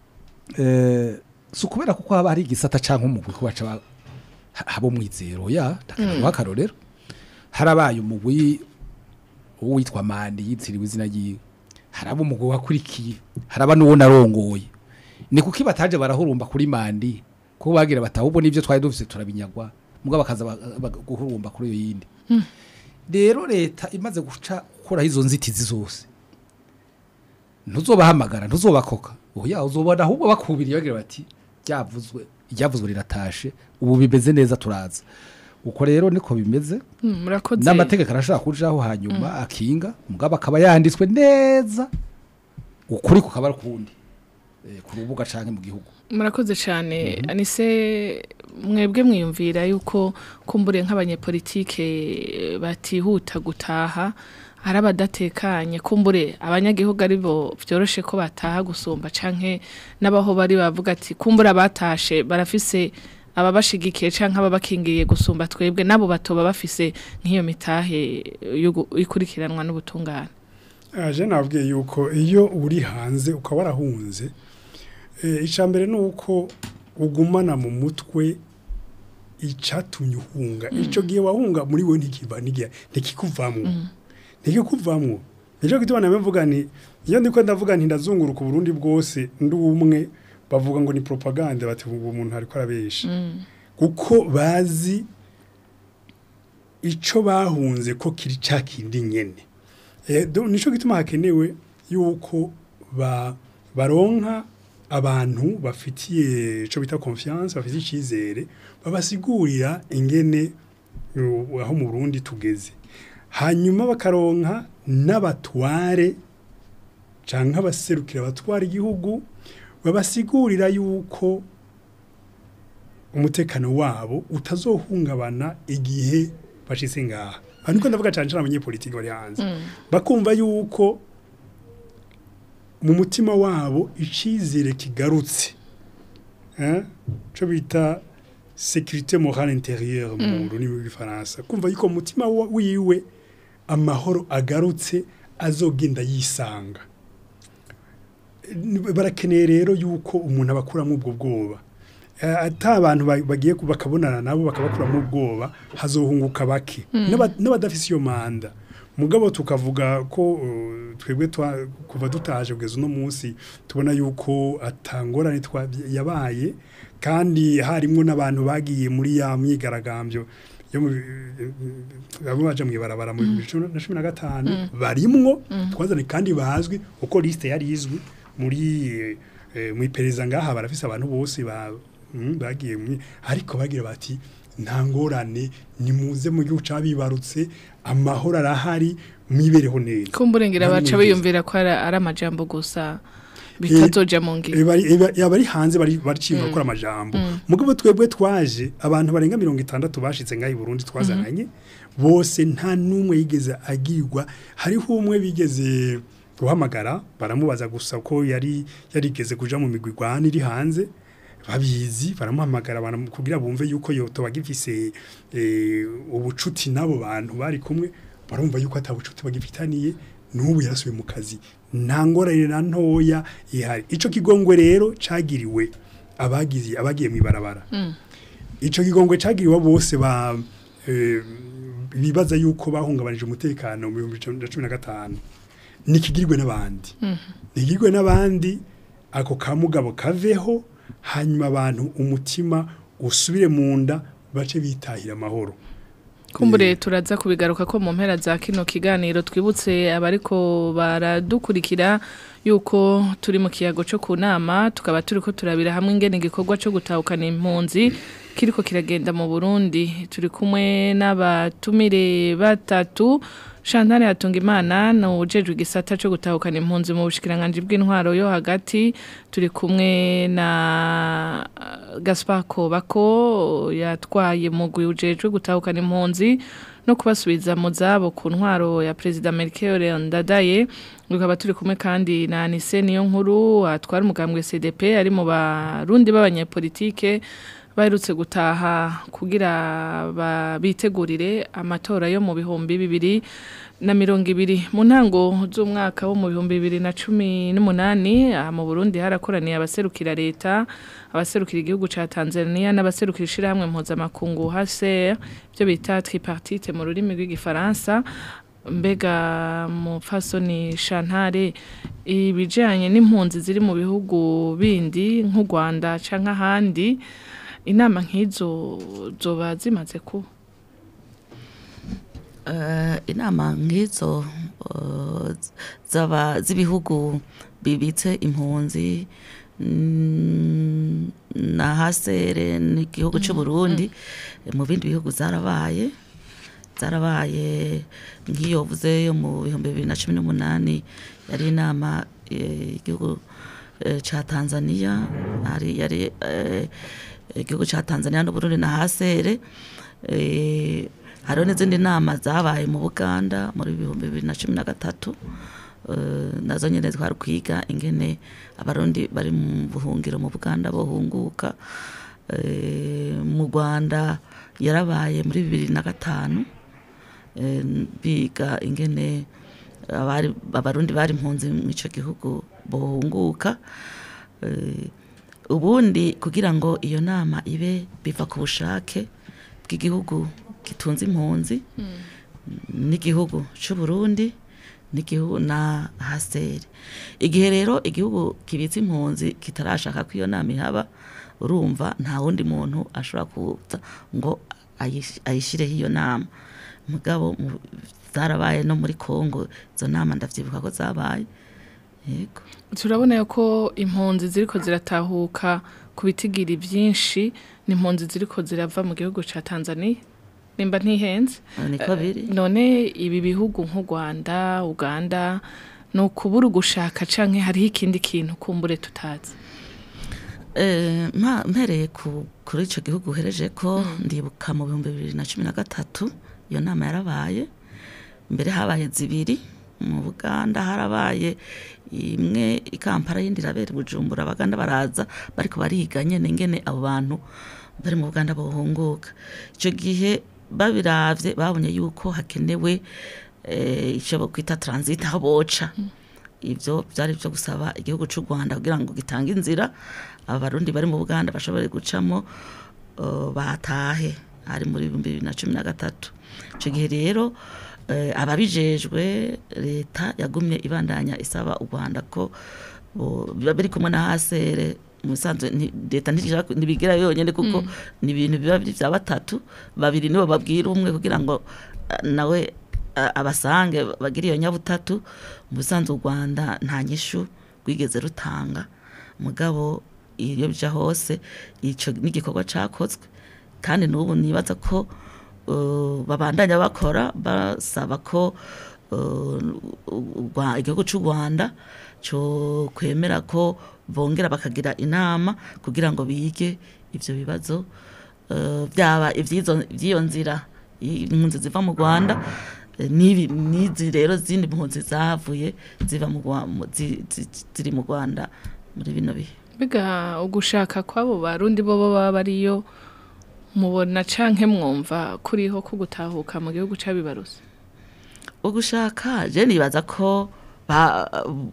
[SPEAKER 2] eh, si ukubera kuko haba hari igisata cyangwa umugwi ko baca ba- ha- haba umwizero ya ndakanaguha akarorero harabaye umugwi uwitwa mandi yitiriwe izina ryiwe haraba umugwi wakurikiye haraba n'uwo narongoye ni kuki bataje barahurumba kuri mandi kuko bagira bataha ubwo n'ibyo twari dufise turabinyagwa mugabo bakaza ba- ba- guhurumba kuri iyo yindi rero leta imaze guca gukuraho izo nzitizi zose ntuzobahamagara ntuzobakoka oya uzobona ahubwo bakubiriye bagira bati ryavuzwe iryavuzwe riratashe ubu bimeze neza turaza uko rero niko bimeze
[SPEAKER 1] Mm, Murakoze.
[SPEAKER 2] n'amategeko arashobora kujaho hanyuma akinga mugabo akaba yanditswe neza ukuri kukaba ari ukundi eh, ku rubuga canke mu gihugu
[SPEAKER 1] murakoze cyane anise mwebwe mwiyumvira yuko kumbure nk'abanyepolitike batihuta gutaha hari abadatekanye kumbure abanyagihugu ari bo byoroshe ko bataha gusumba canke n'abaho bari bavuga ati kumbure abatashe barafise ababashigikiye canke ababakingiye gusumba twebwe nabo batoba bafise nk'iyo mitahe yo gu- ikurikiranwa n'ubutungane
[SPEAKER 3] aje nabwiye yuko iyo uri hanze ukaba warahunze eh, icya mbere ni uko ugumana mu mutwe icyatumye uhunga icyo gihe wahunga muri we ntikiva ntigihe ntikikuvamwo ntikikuvamwo nicyo gituma nawe mvuga nti iyo ndiko ndavuga nti ndazunguruka uburundi bwose ndi umwe bavuga ngo ni propaganda bati ubu umuntu ariko arabesha kuko bazi ico bahunze ko kiri cya kindi nyene Eh, do- nico gituma hakenewe yuko ba baronka abantu bafitiye ico bita confiance bafitiye icizere babasigurira ingene uh, aho mu Burundi tugeze hanyuma bakaronka n'abatware canke abaserukira abatwara igihugu babasigurira yuko umutekano wabo utazohungabana igihe bashitse ngaha aha niko ndavuga cyane cyane abanyepolitiki bari hanze bakumva yuko mu mutima wabo icizere kigarutse eh cyo bita sécurité morale intérieure mu rurimi rw'ifaransa kumva yuko mu mutima wa- wiwe amahoro agarutse azogenda yisanga Eh, barakeneye rero yuko umuntu abakuramo ubwo bwoba Eh, ata abantu ba- bagiye ku- bakabonana nabo bakabakuramo ubwoba hazohunguka bake N'aba- n'abadafise iyo manda mugabo tukavuga ko uh, twebwe twa- kuva dutaje kugeza uno munsi tubona yuko atangorane twa- yabaye kandi harimwo n'abantu bagiye muri ya myigaragambyo yo mu bamwe baje mwibarabara mu bihumbi bibiri na cumi na gatanu barimwo twazanye kandi bazwi uko liste yari izwi muri eh, mu iperereza ngaha barafise abantu bose ba mm, bagiye mu ariko bagira bati nta ngorane nimuze mu gihugu cabibarutse amahoro arahari mwibereho neza
[SPEAKER 1] kumburengera
[SPEAKER 3] Nta
[SPEAKER 1] baca
[SPEAKER 3] n'umwe
[SPEAKER 1] biyumvira ko ari ari amajambo gusa bitazoja mu ngiro
[SPEAKER 3] Eh, bari- eh, ba- abari hanze bari bacimba gukora amajambo mugabo twebwe twaje abantu barenga mirongo itandatu bashitse ngaho i Burundi twazananye bose nta n'umwe yigeze agirwa hariho umwe bigeze guhamagara baramubaza gusa ko yari yarigeze kuja mu migwi igwana iri hanze babizi baramuhamagara baramu- kugira bumve yuko yotoba gifise eh, ubucuti n'abo bantu bari kumwe barumva yuko atabucuti bagifitaniye n'ubu yarasubiye mu kazi nta ngorane na ntoya ihari ico kigongwe rero cagiriwe abagize abagiye mu ibarabara ico kigongwe cagiriwe bose ba eh, bibaza yuko bahungabanije umutekano mu bihumbi bibiri na cumi na gatanu nikigirwe n'abandi nikigirwe n'abandi ako kamugabo kaveho hanyuma abantu umutima usubire mu nda bace bitahira amahoro
[SPEAKER 1] kumbure turaza kubigaruka ko mu mpera za kino kiganiro twibutse abariko baradukurikira yuko turi mu kiyago cyo ku nama tukaba turi ko turabira hamwe ingene igikorwa cyo gutahukana impunzi kiriko kiragenda mu Burundi turi kumwe n'abatumire batatu Chantal Hatungimana ni ujejwe igisata cyo gutahukana impunzi mu bushikiranganje bw'intwaro yo hagati turi kumwe na uh, Gaspar Kobako yatwaye mugwi ujejwe gutahukana impunzi no kubasubiza mu zabo ku ntwaro ya President Melchior Ndadaye tukaba turi kumwe kandi na Anise niyo nkuru atwara umugambwe CDP ari mu barundi b'abanyepolitike baherutse gutaha kugira ba- bitegurire amatora yo mu bihumbi bibiri na mirongo ibiri mu ntango z'umwaka wo mu bihumbi bibiri na cumi n'umunani aha mu burundi harakoraniye abaserukira leta abaserukira igihugu ca tanzania n'abaserukira ishirahamwe mpuzamakungu hase ibyo bita tripartite mu rurimi rw'igifaransa mbega mufasoni shantare ibijanye n'impunzi ziri mu bihugu bindi nk'u rwanda canke ahandi inama nk'izo zoba zimaze kuba
[SPEAKER 4] Eh, inama nk'izo eh, zaba z'ibihugu bibitse impunzi mm, na hasere n'igihugu cy'u Burundi mu bindi bihugu zarabaye zarabaye nk'iyo vuze yo mu bihumbi bibiri na cumi n'umunani yari inama eh, igihugu eh, ca Tanzania hari yari eh, igihugu ca Tanzania n'Uburundi na hasere eh, hariho n'izindi nama zabaye mu Buganda muri bihumbi bibiri na cumi na gatatu eh, nazo nyene twari kwiga ingene abarundi bari mu buhungiro mu Buganda bohunguka Eh, mu rwanda yarabaye muri bibiri na gatanu eh, biga ingene abari abarundi bari impunzi mu ico gihugu bohunguka Eh, ubundi kugira ngo iyo nama ibe biva ku bushake bw'igihugu gitunze impunzi n'igihugu cy'u Burundi n'igihugu na haseri igihe rero igihugu kibitse impunzi kitarashaka ko iyo nama ihaba urumva nta wundi muntu ashobora kuza ngo ayish- ayishyireho iyo nama mugabo mu- zarabaye no muri kongo izo nama ndavyibuka ko zabaye yego
[SPEAKER 1] turabona ko impunzi ziriko ziratahuka ku bitigiri byinshi ni impunzi ziriko zirava mu gihugu ca Tanzania nimba ntihenze
[SPEAKER 4] niko biri
[SPEAKER 1] none ibi bihugu nk'u Rwanda Uganda ni ukubura ugushaka canke hariho ikindi kintu kumbure tutazi
[SPEAKER 4] Eh, mpa- mpereye ku- kuri icyo gihugu uhereje ko ndibuka mu bihumbi bibiri na cumi na gatatu iyo nama yarabaye mbere habaye zibiri mu buganda harabaye imwe i kampala yindi irabera i bujumbura abaganda baraza bariko bariga nyene ingene abo bantu bari mu buganda bohunguka icyo gihe babiravye babonye yuko hakenewe eh, ico bokwita transit aho boca ibyo byari byo gusaba igihugu cy'u Rwanda kugira ngo gitange inzira abarundi bari mu Buganda bashobore gucamo uh, batahe ari muri ibihumbi bibiri na cumi na gatatu icyo gihe rero eh, ababijejwe leta yagumye ibandanya isaba u Rwanda ko bo- biba biri kumwe na hasere musanzwe nti- leta ntishaka ntibigira yonyine kuko ni ibintu biba biri bya batatu babiri nibo babwira umwe kugira ngo ah, nawe a- abasange bagira iyo nyabutatu mu busanzwe u rwanda nta nyishu rwigeze rutanga mugabo iyo bija hose ico n'igikorwa cakozwe kandi n'ubu nibaza ko uh, babandanya bakora basaba ko uh, u- Rwa- igihugu cy'u rwanda cyo kwemera ko bongera bakagira inama kugira ngo bige ivyo bibazo uh, byaba ivy'izo- ivy'iyo nzira impunzi ziva mu rwanda eh, n'ibi n'izi rero zindi mpunzi zahavuye ziva mu Rwa- mu- zi- zi- ziri mu rwanda muri bino bihe
[SPEAKER 1] biga ugushaka kw'abo barundi bo baba bariyo mubona canke mwumva kuriho ko gutahuka mu gihugu c'abibaruse
[SPEAKER 4] ugushaka je nibaza ko ba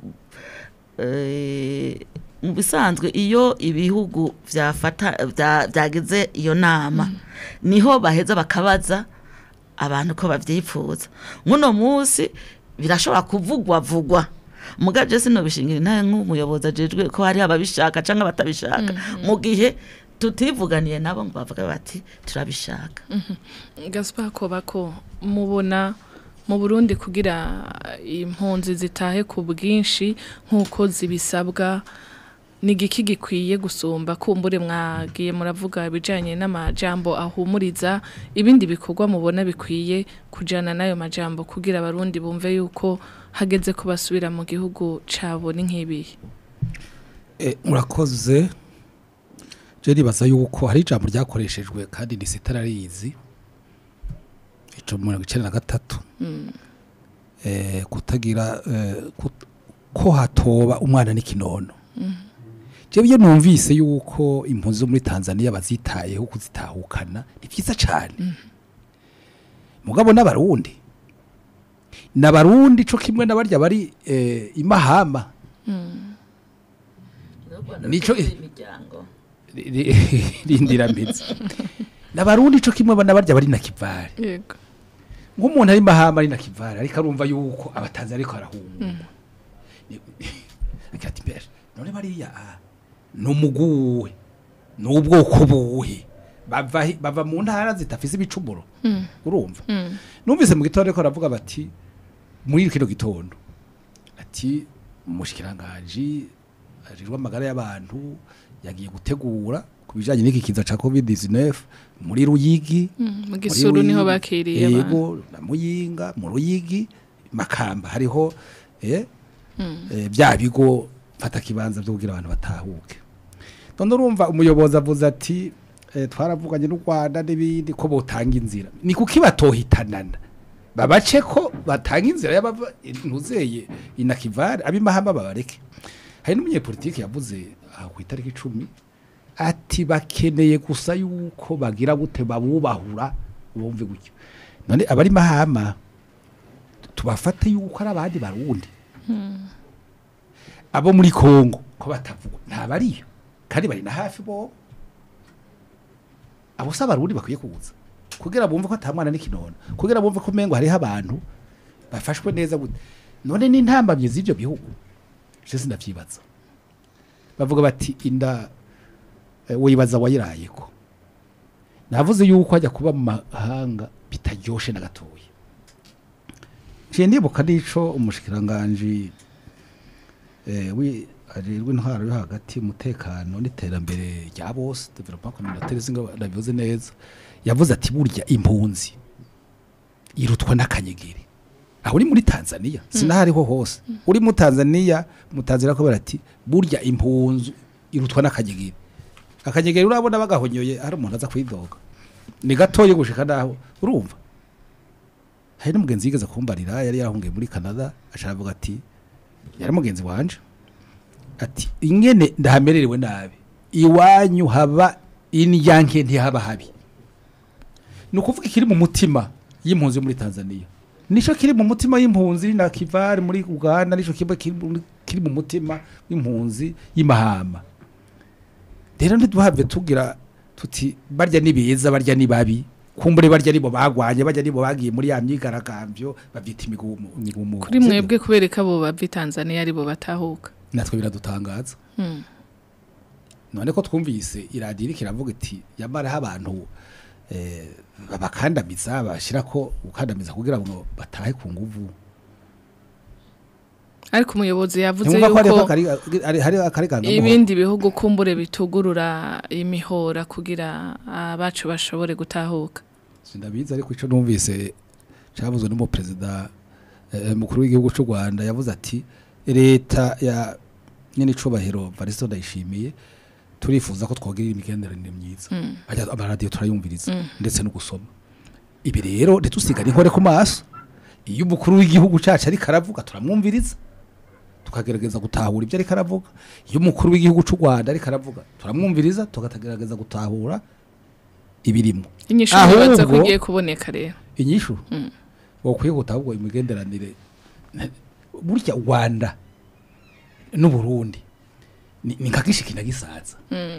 [SPEAKER 4] eh, mu bisanzwe iyo ibihugu vyafata vya- vyagize iyo nama niho baheza bakabaza abantu ko bavyipfuza muno musi birashobora kuvugwa vugwa muga je sinobishingira intahe nk'umuyobozi ajejwe ko hari ababishaka canke abatabishaka mu gihe tutivuganiye nabo ngo bavuga bati turabishaka
[SPEAKER 1] Gaspar Kobako mubona mu Burundi kugira impunzi zitahe ku bwinshi nk'uko zibisabwa ni igiki gikwiye gusumba kumbure mwagiye muravuga ibijanye n'amajambo ahumuriza ibindi bikorwa mubona bikwiye kujana n'ayo majambo kugira abarundi bumve yuko hageze ko basubira mu gihugu cabo ni nk'ibihe
[SPEAKER 2] Eh, murakoze je nibaza yuko hari ijambo ryakoreshejwe kandi ni sitararizi ico mu mirongo icenda na gatatu eh, kutagira eh, kut- ko hatoba umwana n'ikinono jewe iyo numvise yuko impunzi zo muri tanzania bazitayeho kuzitahukana ni vyiza cane mugabo n'abarundi n'abarundi co kimwe n'abarya bari eh, imahama Nico-
[SPEAKER 4] imiryango
[SPEAKER 2] Ri- ri- rindiramizi n'abarundi co kimwe bana barya bari na kivare
[SPEAKER 1] yego
[SPEAKER 2] nk'umuntu ari mahama ari na kivare ariko arumva yuko abatanzi ariko arahunga akati mbere none bariya ah, ni umuguwe ni ubwoko buhe bava hi- bava mu ntara zitafise ibicumuro urumva numvise mu gitondo ariko aravuga bati muri kino gitondo ati umushikiranganji ajejwe amagara y'abantu yagiye gutegura ku bijanye n'iki kiza ca covid-19 muri ruyigi
[SPEAKER 1] mu
[SPEAKER 2] muri
[SPEAKER 1] gisuru niho
[SPEAKER 2] Ruyigi,
[SPEAKER 1] bakiriye abantu
[SPEAKER 2] yego na muyinga mu ruyigi makamba hariho eh, eh, bya bigo fata kibanza byo kugira abantu batahuke none urumva umuyobozi avuze ati eh, twaravuganye n'u Rwanda n'ibindi ko botanga inzira ni kuki batohitanana babace ko batanga inzira y'abava ntuzeye inakivare abimahama babareke hari n'umunyepolitiki yavuze aha ku itariki icumi ati bakeneye gusa yuko bagira gute babubahura bumve gutyo none abari mahama tubafate yuko ari abandi barundi abo muri Kongo ko batavuga nta bariyo kandi bari na hafi bo abo se abarundi bakwiye kuza kugira bumve ko atamwana n'ikinono kugira bumve ko umengo hariho abantu bafashwe neza gute none n'intambamye z'ibyo bihugu je sinavyibaza bavuga bati inda eh, wibaza wayirayeko navuze yuko ajya kuba mu mahanga bitaryoshe na gatoya nciye ndibuka n'ico umushikiranganji eh, wi ajejwe intwaro yo hagati umutekano n'iterambere rya bose development communautaire singa ndabivuze neza yavuze ati burya impunzi irutwa n'akanyegeri aho uri muri Tanzania sinahariho hose uri mu Tanzania mu Tanzania ko ati burya impunzi irutwa n'akanyegeri akanyegeri urabona bagahonyoye hari umuntu aza kwidoga ni gatoye gushika naho urumva hari n'umugenzi yigeze kumbarira yari yarahungiye muri Canada asharavuga ati yari mugenzi wanje ati ingene ndahamererewe nabi iwanyu haba indyanke ntihaba habi ni ukuvuga ikiri mu mutima y'impunzi yo muri Tanzania nico kiri mu mutima y'impunzi na Kivari muri Uganda nico kiba kiri muri- kiri mu mutima w'impunzi y'imahama rero ntiduhave tugira tuti barya ni beza barya ni babi kumbure barya nibo bagwanye barya nibo bagiye muri ya myigaragambyo bavyita imigumu imigumu
[SPEAKER 1] kuri mwebwe kubereka abo bava i Tanzania aribo batahuka
[SPEAKER 2] natwe biradutangaza
[SPEAKER 1] Mm.
[SPEAKER 2] none ko twumvise iradiyo iriko iravuga iti yamaraho abantu eh, babakandamiza bashira ko gukandamiza kugira ngo batahe ku nguvu
[SPEAKER 1] ariko umuyobozi yavuze
[SPEAKER 2] ntimwumva ko hariho
[SPEAKER 1] yuko
[SPEAKER 2] akari- ari- hariho akarigangamuhoro
[SPEAKER 1] ibindi bihugu kumbure bitugurura imihora kugira abacu bashobore gutahuka
[SPEAKER 2] sindabizi ariko ico numvise cavuzwe n'umuperezida eh, mukuru w'igihugu c'u Rwanda yavuze ati leta ya nyene icubahiro Varisto ndayishimiye turifuza ko twogira imigenderanire myiza Ajya- amaradiyo turayumviriza ndetse no gusoma ibi rero ntitusigare inkore ku maso iyo umukuru w'igihugu cacu ariko aravuga turamwumviriza tukagerageza gutahura ibyo ariko aravuga iyo umukuru w'igihugu c'u Rwanda ariko aravuga turamwumviriza tukagerageza gutahura ibirimo
[SPEAKER 1] inyishu
[SPEAKER 2] Ahubwo-
[SPEAKER 1] bibaza ko igiye kuboneka rero
[SPEAKER 2] inyishu wokwiye gutahubwo imigenderanire ne- burya Rwanda n'Uburundi ni ni nka gishiki na gisaza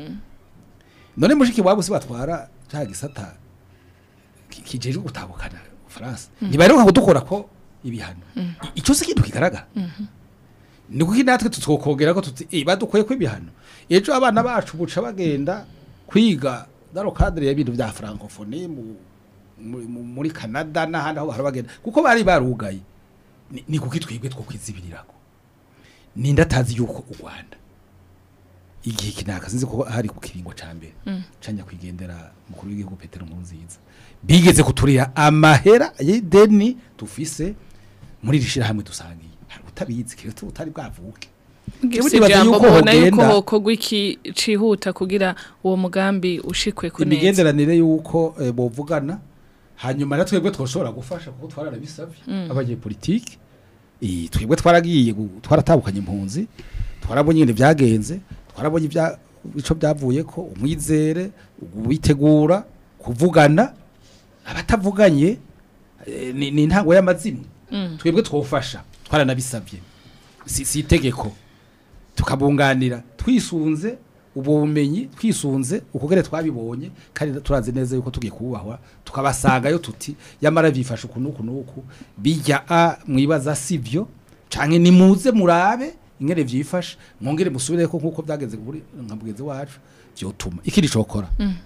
[SPEAKER 2] none mushiki wabo si batwara cya gisata ki- kijejwe gutabukana Faransa ntibaheruka kudukora ko ibihano I- ico si ikintu kigaragara ni kuko natwe tutokongera ko tuti eh badukoye ko ibihano ejo abana bacu buca bagenda kwiga daro cadre y'ibintu bya francophonie mu mu- mu- muri Canada n'ahandi aho bahora bagenda kuko bari barugaye ni, ni kuko twebwe two kwizibirirako ninde atazi yuko u Rwanda igihe kinaka sinzi ko hari ku kiringo ca mbere canya kwigendera mukuru w'igihugu Petero Nkurunziza bigeze kuturira amahera y'ideni dufise muri rishira hamwe dusangiye hari utabizi kire utari bwavuke Jewe
[SPEAKER 1] si
[SPEAKER 2] nibaza
[SPEAKER 1] ijambo
[SPEAKER 2] yuko
[SPEAKER 1] mbona yuko
[SPEAKER 2] hogenda-
[SPEAKER 1] hokorwa iki cihuta kugira uwo mugambi ushikwe ku neza
[SPEAKER 2] imigenderanire yuko eh, bovugana hanyuma na twebwe twoshobora gufasha kuko twararabisavye abanyepolitike eh, twebwe twaragiye gu- twaratabukanye impunzi twarabonye ingene vyagenze twarabonye ibya ico byavuye ko umwizere witegura kuvugana abatavuganye eh, ni ni intango y'amazimwe twebwe twofasha twaranabisavye si si itegeko tukabunganira twisunze ubwo bumenyi twisunze ukugere twabibonye kandi turazi neza yuko tugiye kubahwa tukabasangayo tuti yamara bifasha uku nuku nuku bijya a mwibaza sivyo canke nimuze murabe ingere vyifasha mwongere musubire ko nkuko byageze kuri nka mugenzi wacu vyotuma ikindi cokora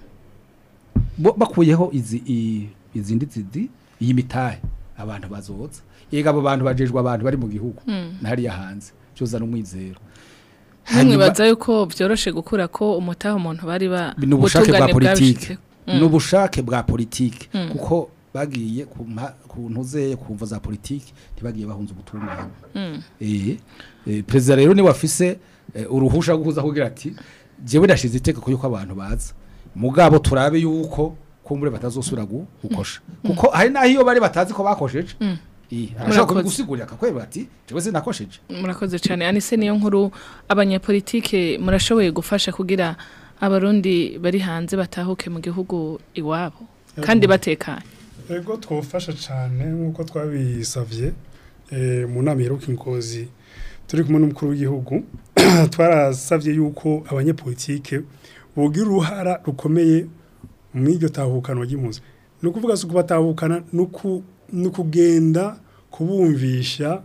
[SPEAKER 2] bo bakuyeho izi i- izindi zidi iyi mitahe abantu bazoza yega abo bantu bajejwe abantu bari mu gihugu nahariya hanze cyozana umwizero
[SPEAKER 1] nimwe baza yuko vyoroshe gukura ko umutaha umuntu bari ba
[SPEAKER 2] ni ubushake bwa
[SPEAKER 1] ubutungane
[SPEAKER 2] politike
[SPEAKER 1] bwabishitse.
[SPEAKER 2] ni ubushake bwa politike kuko bagiye ku mpa- ku ntuzeye ku mvo za politike ntibagiye bahunze ubutungane eh eh, perezida rero niwe afise eh, uruhusha rwo kuza kugira ati jewe ndashize itegeko yuko abantu baza mugabo turabe yuko kumbure batazosubira gu- gukosha kuko hari naho iyo bari batazi ko bakosheje eh arashaka
[SPEAKER 1] Murakoze.
[SPEAKER 2] kubigusigurira akakweba ati jewe sinakosheje
[SPEAKER 1] murakoze cyane anise niyo nkuru abanyepolitike murashoboye gufasha kugira abarundi bari hanze batahuke mu gihugu iwabo kandi batekanye
[SPEAKER 3] ego twofasha cyane nk'uko twabisavye eh, mu nama iheruka ingozi turi kumwe n'umukuru w'igihugu twarasavye yuko abanyepolitike bogira uruhara rukomeye mu iryo tahukano ry'impunzi ni ukuvuga si ukubatahukana ni uku- ni ukugenda kubumvisha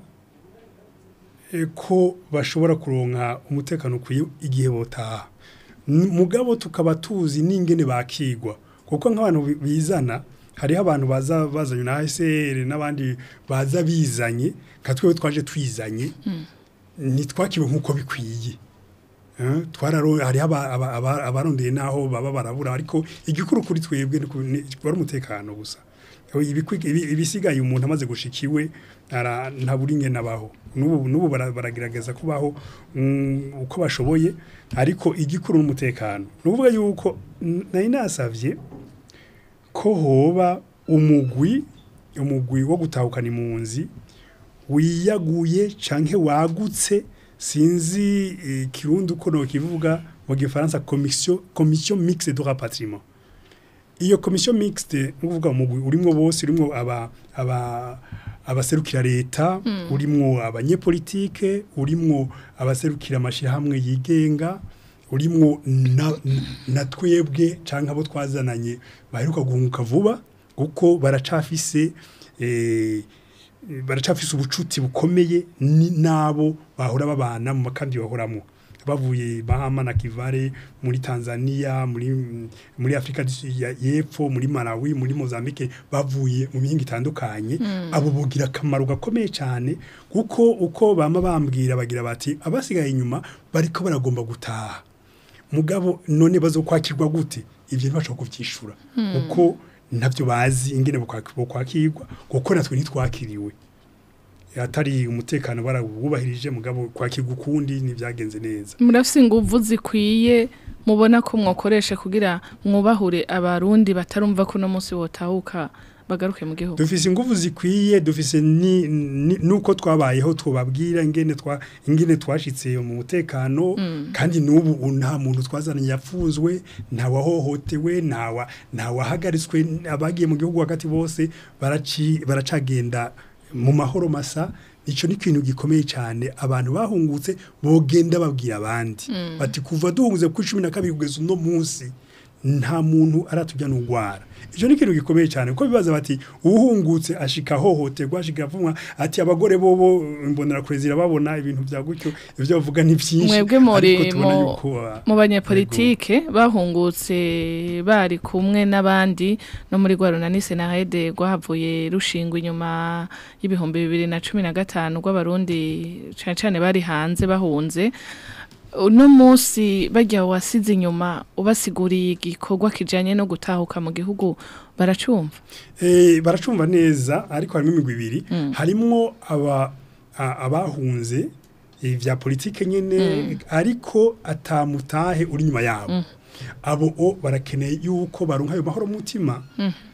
[SPEAKER 3] eh, ko bashobora kuronka umutekano ukwiye igihe botaha N- mugabo tukaba tuzi n'ingene bakigwa kuko nk'abantu bi- bizana hariho abantu baza bazanye na ASR n'abandi baza bizanye nka twewe twaje twizanye ntitwakiwe nk'uko bikwiye Eh, twararo hariho aba- aba- aba- abarondeye naho baba barabura ariko igikuru kuri twebwe ni ku- ni- wari umutekano gusa Ibikwi- ibi- ibisigaye umuntu amaze gushikiwe ara- ntabura ingene abaho n'ubu n'ubu bara- baragerageza kubaho mm, uko bashoboye ariko igikuru n'umutekano ni ukuvuga yuko n- nari nasavye ko hoba umugwi umugwi wo gutahukana impunzi wiyaguye canke wagutse sinzi eh, kirundi uko nokivuga mu gifaransa commission commission mixte de rapatriement iyo commission mixte nukuvuga umugwi urimwo bose urimwo aba aba abaserukira leta urimwo abanyepolitike urimwo abaserukira amashirahamwe yigenga urimwo na, na twebwe canke abo twazananye baheruka guhunguka vuba kuko baracafise eh, baracafise ubucuti bukomeye ni nabo bahora babana mu makambi bahoramo bavuye Bahama na Kivale muri Tanzania muri muri Afrika du Sud ya- y'epfo muri Malawi muri Mozambique bavuye mu mihinga itandukanye abo bogira akamaro gakomeye cyane kuko uko bama bambwira bagira bati abasigaye inyuma bariko baragomba gutaha mugabo none bazokwakirwa gute ivyo ntibashobora kuvyishura kuko ntabyo bazi ingene bokwak- bokwakirwa kuko natwe ntitwakiriwe atari umutekano barawubahirije mugabo kwakirwa ukundi ntibyagenze neza
[SPEAKER 1] murafise inguvu zikwiye mubona ko mwokoresha kugira mwubahure abarundi batarumva ko uno munsi botahuka bagaruke mu gihugu
[SPEAKER 3] dufise ingufu zikwiye dufise ni, ni, nuko twabayeho twababwira ingene twa ingene twashitse mu mutekano kandi nubu u- nta muntu twazananye yapfuzwe nta wahohotewe nta wa nta wahagaritswe abagiye mu gihugu hagati bose baraci baracagenda mu mahoro masa ico ni ikintu gikomeye cyane abantu bahungutse bogenda babwira abandi bati kuva duhunguze ku 12 kugeza uno munsi nta muntu aratujya n'ugwara icyo ni ikintu gikomeye cyane kuko bibaza bati uhungutse ashika hohoterwa ashika avumwa ati abagore bobo imbonera kure zirababona ibintu bya gutyo ibyo bavuga ni byinshi
[SPEAKER 1] mwebwe muri
[SPEAKER 3] ariko tubona
[SPEAKER 1] mu-
[SPEAKER 3] yuko, ah,
[SPEAKER 1] mu banyepolitike bahungutse bari kumwe n'abandi no muri rwarunanise na hede rwahavuye rushingwa inyuma y'ibihumbi bibiri na cumi na gatanu rw'abarundi cane cane bari hanze bahunze uno munsi bajya wasize inyuma ubasiguriye igikorwa kijanye no gutahuka mu gihugu baracumva
[SPEAKER 3] Eh, baracumva neza ariko harimo imigwi ibiri harimwo aba a- abahunze eh, vya politike nyene ariko atamutahe uri nyuma yabo abo o barakeneye yuko baronka ayo mahoro mu mutima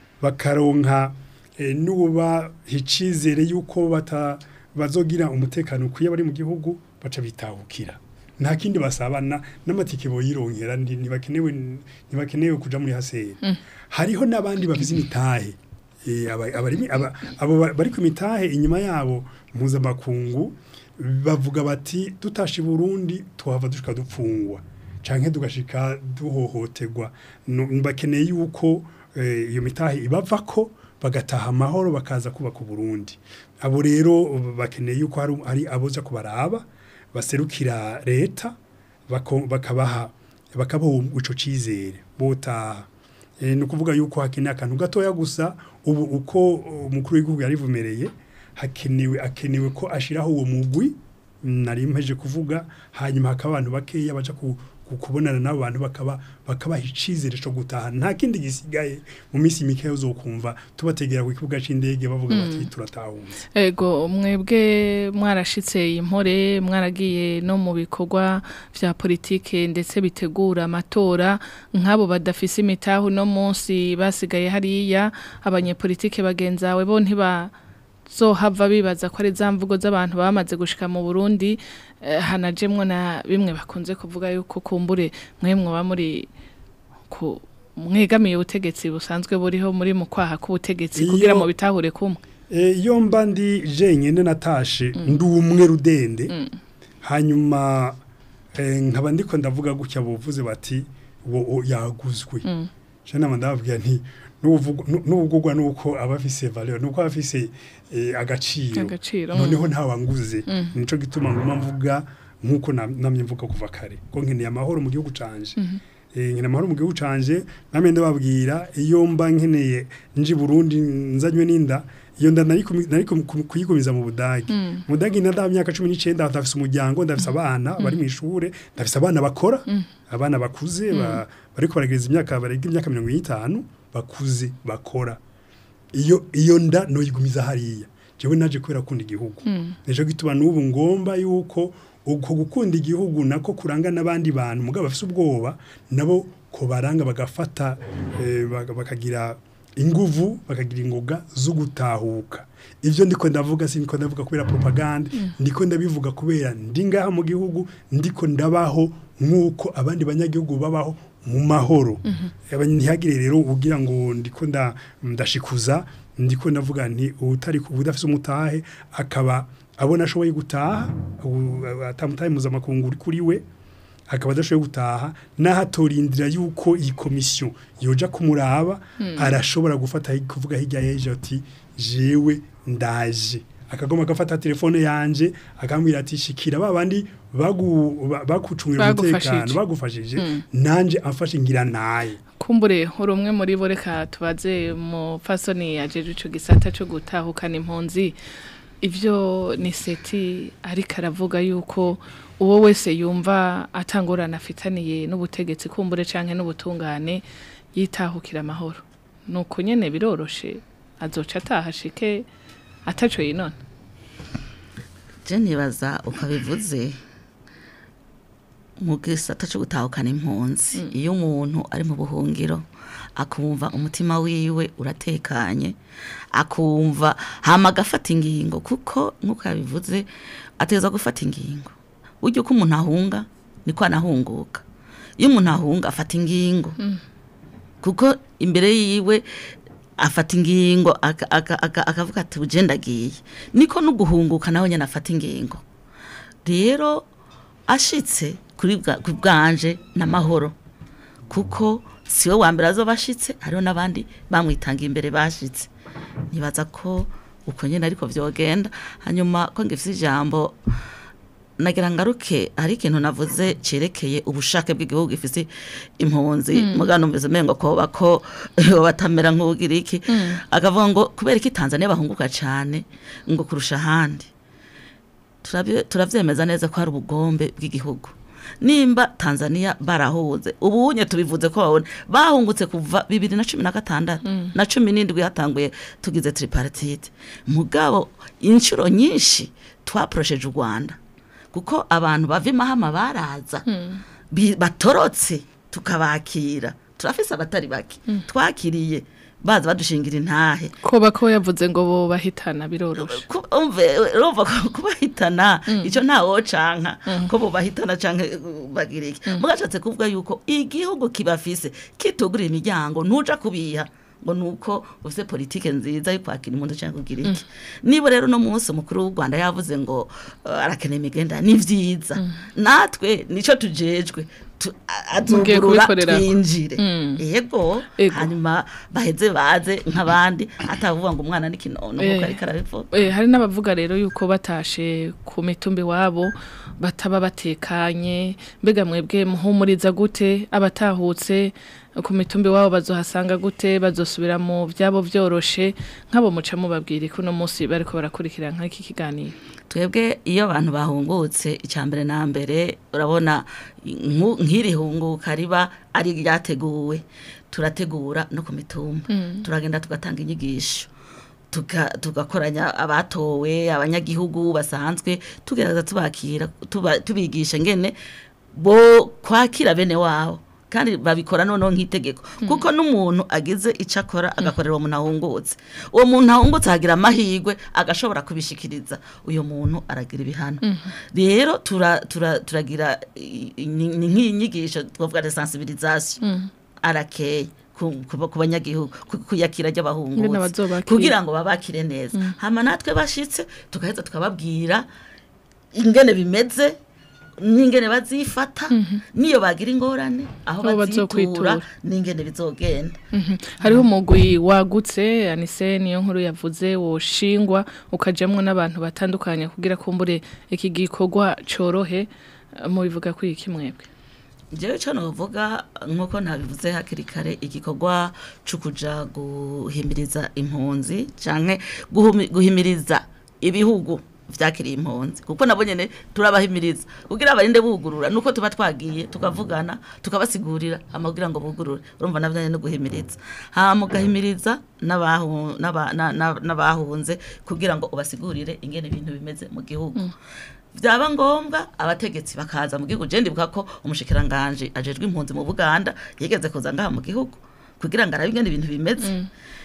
[SPEAKER 3] bakaronka eh, nuba hicizere yuko bata bazogira umutekano ukwiye bari mu gihugu baca bitahukira nta kindi basabana n'amatike boyironkera ndi- ntibakenewe ntibakenewe kuja muri haseri hariho n'abandi bafise imitahe Eh, aba- abarimi- aba- abo ba- bari ku mitahe inyuma yabo mpuzamakungu bavuga bati tutashe i burundi tuhava dushika dupfungwa canke tugashika duhohoterwa No- bakeneye yuko eh, iyo mitahe ibavako bagataha amahoro bakaza kubaka uburundi abo rero bakeneye yuko hari, hari aboza kubaraba baserukira leta bako- bakabaha bakabaha ico cizere botaha e, ni ukuvuga yuko hakeneye akantu gatoya gusa ubu uko umukuru w'igihugu yarivumereye hakenewe akenewe ko ashiraho uwo mugwi nari mpeje kuvuga hanyuma hakaba abantu bakeya baja ku, ku, kubonana n'abo bantu bakaba bakabaha icizere co gutaha nta kindi gisigaye mu minsi mikeya uzokumva tubategera ku kibuga c'indege bavuga bati turatahunze
[SPEAKER 1] Ego mwebwe mwarashitse impore mwaragiye no mu bikorwa vya politike ndetse bitegura amatora nk'abo badafise imitahu no munsi basigaye hariya abanyepolitike bagenzawe bo ntiba bazohava bibaza ko ari za mvugo z'abantu bamaze gushika mu Burundi eh, hanajemwo na bimwe bakunze kuvuga yuko kumbure mwe mwoba muri ku mwegamiye ubutegetsi busanzwe buriho muri mu kwaha k'ubutegetsi
[SPEAKER 3] Iyo-
[SPEAKER 1] kugira mu bitahure kumwe
[SPEAKER 3] Eh, iyo mba ndi jenyine natashe ndi umwe rudende hanyuma eh, nkaba ndiko ndavuga gutya buvuze bati wo wo yaguzwe je nama ndababwira nti n'uvuga- nu- n'ubugurwa nuko aba afise valeur nuko aba afise eh, agaciro
[SPEAKER 1] Agaciro,
[SPEAKER 3] noneho nta wanguze nico gituma nguma mvuga nkuko na- namye mvuga kuva kare ko nkeneye amahoro mu gihugu canje eh nkeneye amahoro mu gihugu canje namye ndababwira iyo mba nkeneye nji Burundi nzanywe n'inda iyo nda nari kumi- nari kum- kum- kuyigumiza mu Budagi mu Budagi nda myaka 19 ndafise umuryango ndafise abana bari mu ishure ndafise abana bakora abana bakuze ba- bariko baragereza imyaka barega imyaka 50 bakuze bakora iyo iyo nda noyigumiza hariya jewe naje kubera kunda igihugu nico gituma n'ubu ngomba yuko uko gukunda igihugu nako kuranga n'abandi bantu mugabo bafise ubwoba nabo ko baranga bagafata eh, baga- bakagira inguvu bakagira ingoga zo gutahuka ivyo ndiko ndavuga si ndiko ndavuga kubera propaganda ndiko ndabivuga kubera ndi ngaha mu gihugu ndiko ndabaho nk'uko abandi banyagihugu babaho mu mahoro Aba- ntihagire rero ugira ngo ndiko nda ndashikuza ndiko ndavuga nti utari udafise umutahe akaba abona ashoboye gutaha u- atamutahe mpuzamakungu uri kuri we akaba adashoboye gutaha naho atorindira yuko iyi komisiyo yoja kumuraba arashobora gufata hi- kuvuga hirya y'ejo ati jewe ndaje akagoma agafata telefone yanje akambwira ati shikira babandi bagu ba- bakucungira
[SPEAKER 1] Bagufashije.
[SPEAKER 3] umutekano bagufashije nanje amfashe ngira naye
[SPEAKER 1] kumbure uri umwe muri bo reka tubaze mu fasoni yajeje ico gisata cyo gutahukana impunzi ivyo ni seti ariko aravuga yuko uwo wese yumva atangorana afitaniye n'ubutegetsi kumbure canke n'ubutungane yitahukira amahoro nuko nyene biroroshe azoca atahashike ataco yinona
[SPEAKER 4] je nibaza ukabivuze mu gisata cyo gutahukana impunzi iyo umuntu ari mu buhungiro akumva umutima wiwe uratekanye akumva hama agafata ingingo kuko nk'uko yabivuze ategereza gufata ingingo burya uko umuntu ahunga niko anahunguka iyo umuntu ahunga afata ingingo kuko imbere yiwe afata ingingo aka- aka- aka- akavuga ati uje ndagiye niko no guhunguka nawe nyine afata ingingo rero ashitse kuri bwa- ku bwanje n'amahoro kuko siwe wa mbere azoba ashitse hariho n'abandi bamwitanga imbere bashitse nibaza ko uko nyine ariko vyogenda hanyuma ko ngifise ijambo nagira ngaruke hari ikintu navuze cerekeye ubushake bw'igihugu gifise impunzi mugano numvise mengo ko bako batamera nk'ugira iki akavuga ngo kubera iki Tanzania bahunguka cyane ngo kurusha ahandi Turabye- turavyemeza neza ko hari ubugombe bw'igihugu nimba Tanzania barahuze ubunye tubivuze ko babone bahungutse kuva bibiri na cumi na gatandatu na cumi n'indwi hatanguye tugize tripartite mugabo inshuro nyinshi twaporosheje u Rwanda kuko abantu bava imahama baraza bi- batorotse tukabakira turafise abatari bake twakiriye baza badushingira intahe
[SPEAKER 1] ko bako yavuze ngo bo bahitana biroroshe
[SPEAKER 4] Ku- umve urumva ko kubahitana icyo ntawo canka ko bubahitana canke uh, bagira iki mugashatse kuvuga yuko igihugu kibafise kitugurira imiryango ntuja kubiha ngo nuko ufise politike nziza yo kwakira impundu canke kugira iki niba rero no munsi umukuru w'u Rwanda yavuze ngo uh, arakeneye imigenda ni vyiza natwe nico tujejwe tu- a-
[SPEAKER 1] Mugiye
[SPEAKER 4] azugurura
[SPEAKER 1] kubikorera.
[SPEAKER 4] twinjire
[SPEAKER 1] Mm.
[SPEAKER 4] yego
[SPEAKER 1] Ego.
[SPEAKER 4] hanyuma baheze baze nk'abandi atavuga ngo umwana ni kinono
[SPEAKER 1] Eh.
[SPEAKER 4] kuko ariko arabivuga
[SPEAKER 1] Eh, hari n'abavuga rero yuko batashe ku mitumbi wabo bataba batekanye mbega mwebwe muhumuriza gute abatahutse ku mitumbi wabo bazohasanga gute bazosubira mu byabo byoroshe nk'abo muca mubabwira ko uno munsi bariko barakurikira nk'iki kiganiro
[SPEAKER 4] twebwe iyo abantu bahungutse icya mbere na mbere urabona nku- nk'iri hunguka riba ari ryateguwe turategura no ku mitumba turagenda tugatanga inyigisho tuka- tugakoranya abatowe abanyagihugu basanzwe tugerageza tubakira tuba- tubigisha ngene bo kwakira bene wabo kandi babikora noneho nk'itegeko kuko n'umuntu agize icyo akora agakorera uwo muntu ahungutse uwo muntu ahungutse ahagira amahirwe agashobora kubishikiriza uyu muntu aragira ibihano rero tura- tura- turagira i- i- ni ni nk'iyi nyigisho twavuga de sensibilisation arakeye ku ku- ku banyagihugu ku- kuyakira
[SPEAKER 1] Ingene
[SPEAKER 4] ry'abahungutse
[SPEAKER 1] bazobakira.
[SPEAKER 4] kugira ngo babakire neza hama natwe bashitse tugaheza tukababwira ingene bimeze n'ingene bazifata niyo bagira ingorane aho
[SPEAKER 1] Aho
[SPEAKER 4] bazitura
[SPEAKER 1] bazokwitura.
[SPEAKER 4] n'ingene bizogenda
[SPEAKER 1] Mhm. hariho umugwi wagutse anise niyo nkuru yavuze woshingwa ukajamwo n'abantu batandukanye kugira kumbure iki gikorwa corohe mu bivuga kuri iki mwebwe
[SPEAKER 4] jewe ico novuga nk'uko ntabivuze hakiri kare igikorwa co kuja guhimiriza impunzi canke guhumi- guhimiriza ibihugu vyakiriye impunzi kuko nabo nyene turabahimiriza kugira abarinde bugurura nuko tuba twagiye tukavugana tukabasigurira hama kugira ngo bugurure urumva navyo nyene no guhimiriza hama ugahimiriza n'abahu- n'aba- na- na- n'abahunze kugira ngo ubasigurire ingene ibintu bimeze mu gihugu byaba ngombwa abategetsi bakaza mu gihugu je ndibuka ko umushikiranganje ajejwe impunzi mu Buganda yigeze kuza ngaha mu gihugu kugira ngo arabe ingene ibintu bimeze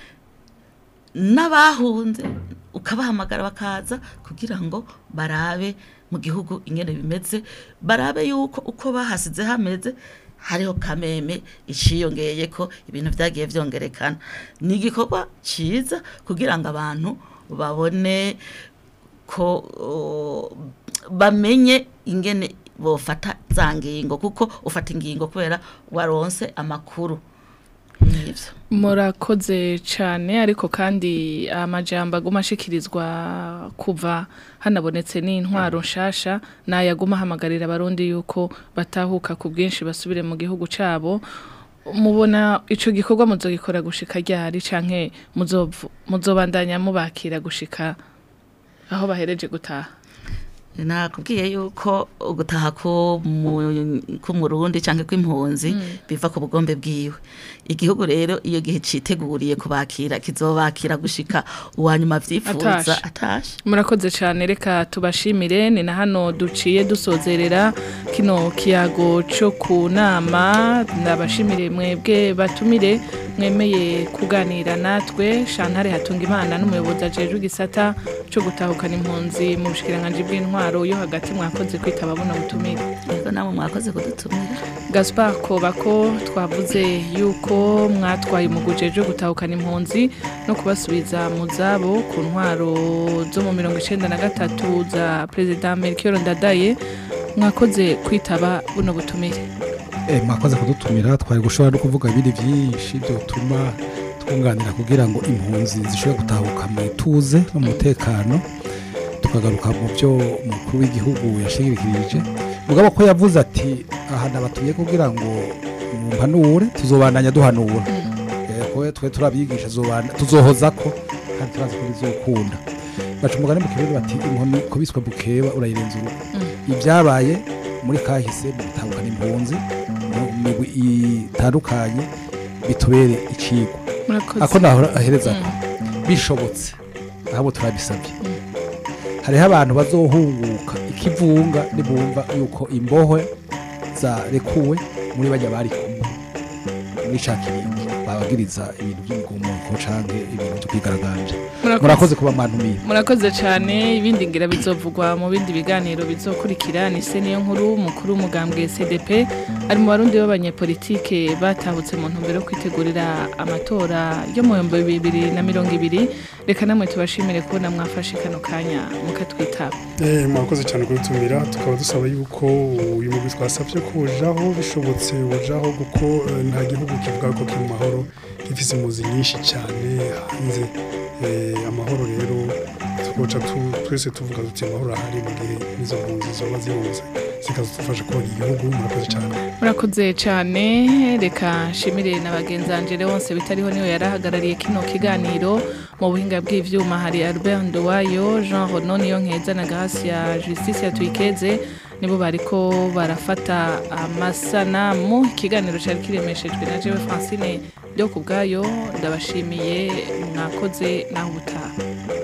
[SPEAKER 4] n'abahunze ukabahamagara bakaza kugira ngo barabe mu gihugu ingene bimeze barabe yuko uko bahasize hameze hariho kameme iciyongeye ko ibintu vyagiye vyongerekana ni igikorwa ciza kugira ngo abantu babone ko o, bamenye ingene bofata za ngingo kuko ufata ingingo kubera waronse amakuru n'ivyo
[SPEAKER 1] murakoze cyane ariko kandi amajambo aguma ashikirizwa kuva hanabonetse n'intwaro nshasha nayaguma ahamagarira abarundi yuko batahuka ku bwinshi basubire mu gihugu cyabo mubona ico gikorwa muzogikora gushika ryari canke muzovu- muzobandanya mubakira gushika aho bahereje gutaha
[SPEAKER 4] nakubwiye yuko ugutaha ko k'umurundi cyangwa kw'impunzi biva ku bugombe bwiwe igihugu rero iyo gihe citeguriye kubakira kizobakira gushika uwanyuma vyifuza
[SPEAKER 1] Atashe.
[SPEAKER 4] atashe
[SPEAKER 1] murakoze cyane reka tubashimire ni na hano duciye dusozerera kino kiyago cyo ku nama ndabashimire mwebwe batumire mwemeye kuganira natwe shantare hatunga imana n'umuyobozi ajejwe igisata cyo gutahukana impunzi mu bushikiranganji bw'intwaro yo hagati mwakoze kwitaba buno butumire
[SPEAKER 4] rero namwe mwakoze kudutumira
[SPEAKER 1] Gaspar Kobako twavuze yuko mwatwaye umuguje wo gutahukana impunzi no kubasubiza mu zabo ku ntwaro zo mu mirongo icenda na gatatu za Perezida Melchior Ndadaye mwakoze kwitaba buno butumire
[SPEAKER 2] Eh, mwakoze kudutumira twari gushobora no kuvuga ibindi byinshi byotuma twunganira kugira ngo impunzi zishobore gutahuka mu ituze no mu mutekano tukagaruka mu byo umukuru w'igihugu yashingirikirije mugabo ko yavuze ati aha nabatuye kugira ngo mumpanure tuzobandanya duhanura Eh, ko twe turabyigisha tuzobana- tuzohoza ko kandi turazi ko bizokunda baca umugani mu kirundi bati inkoni kubiswe bukeba urayirenza urugo ibyabaye muri kahise mu gutahukana impunzi mu migwi itandukanye bitubere icigwa
[SPEAKER 1] murakoze
[SPEAKER 2] ako naho ahereza ko bishobotse ahubwo turabisabye hariho abantu bazohunguka ikivunga nibumva yuko imbohe zarekuwe muri bajya bari kumwe muri ca kiringi babagiriza ibintu by'imigumuko canke ibintu byo kwigaragambya murakoze kuba mwantumiye
[SPEAKER 1] murakoze cyane ibindi ngira bizovugwa mu bindi biganiro bizokurikira ni se niyo nkuru mukuru w'umugambwe CDP ari mu barundi b'abanyepolitike batahutse mu ntumbero yo kwitegurira amatora yo mu bihumbi bibiri na mirongo ibiri reka namwe tubashimire kubona mwafashe kano kanya mukatwitaba
[SPEAKER 3] Eh, mwakoze cyane kudutumira tukaba dusaba yuko uyu mugwi twasabye ko ujaho bishobotse ujaho kuko eh, nta gihugu kivuga ko kiri mu mahoro gifise impunzi nyinshi cyane hanze Eh, amahoro rero tukoca tu- twese tuvuga tuti amahoro ahari mu gihe n'izo mpunzi zoba zihunze zikazadufasha kubaka igihugu murakoze cyane
[SPEAKER 1] murakoze cyane reka nshimire na bagenzanje wose bitariho niwe yarahagarariye kino kiganiro mu buhinga bw'ivyuma hari Albert Nduwayo Jean Renaud niyo nkeza na Gracia Justice yatwikeze nibo bariko barafata amasanamu ikiganiro cyari kiremeshejwe na jewe Francine byo kubwayo ndabashimiye mwakoze naho ubutaha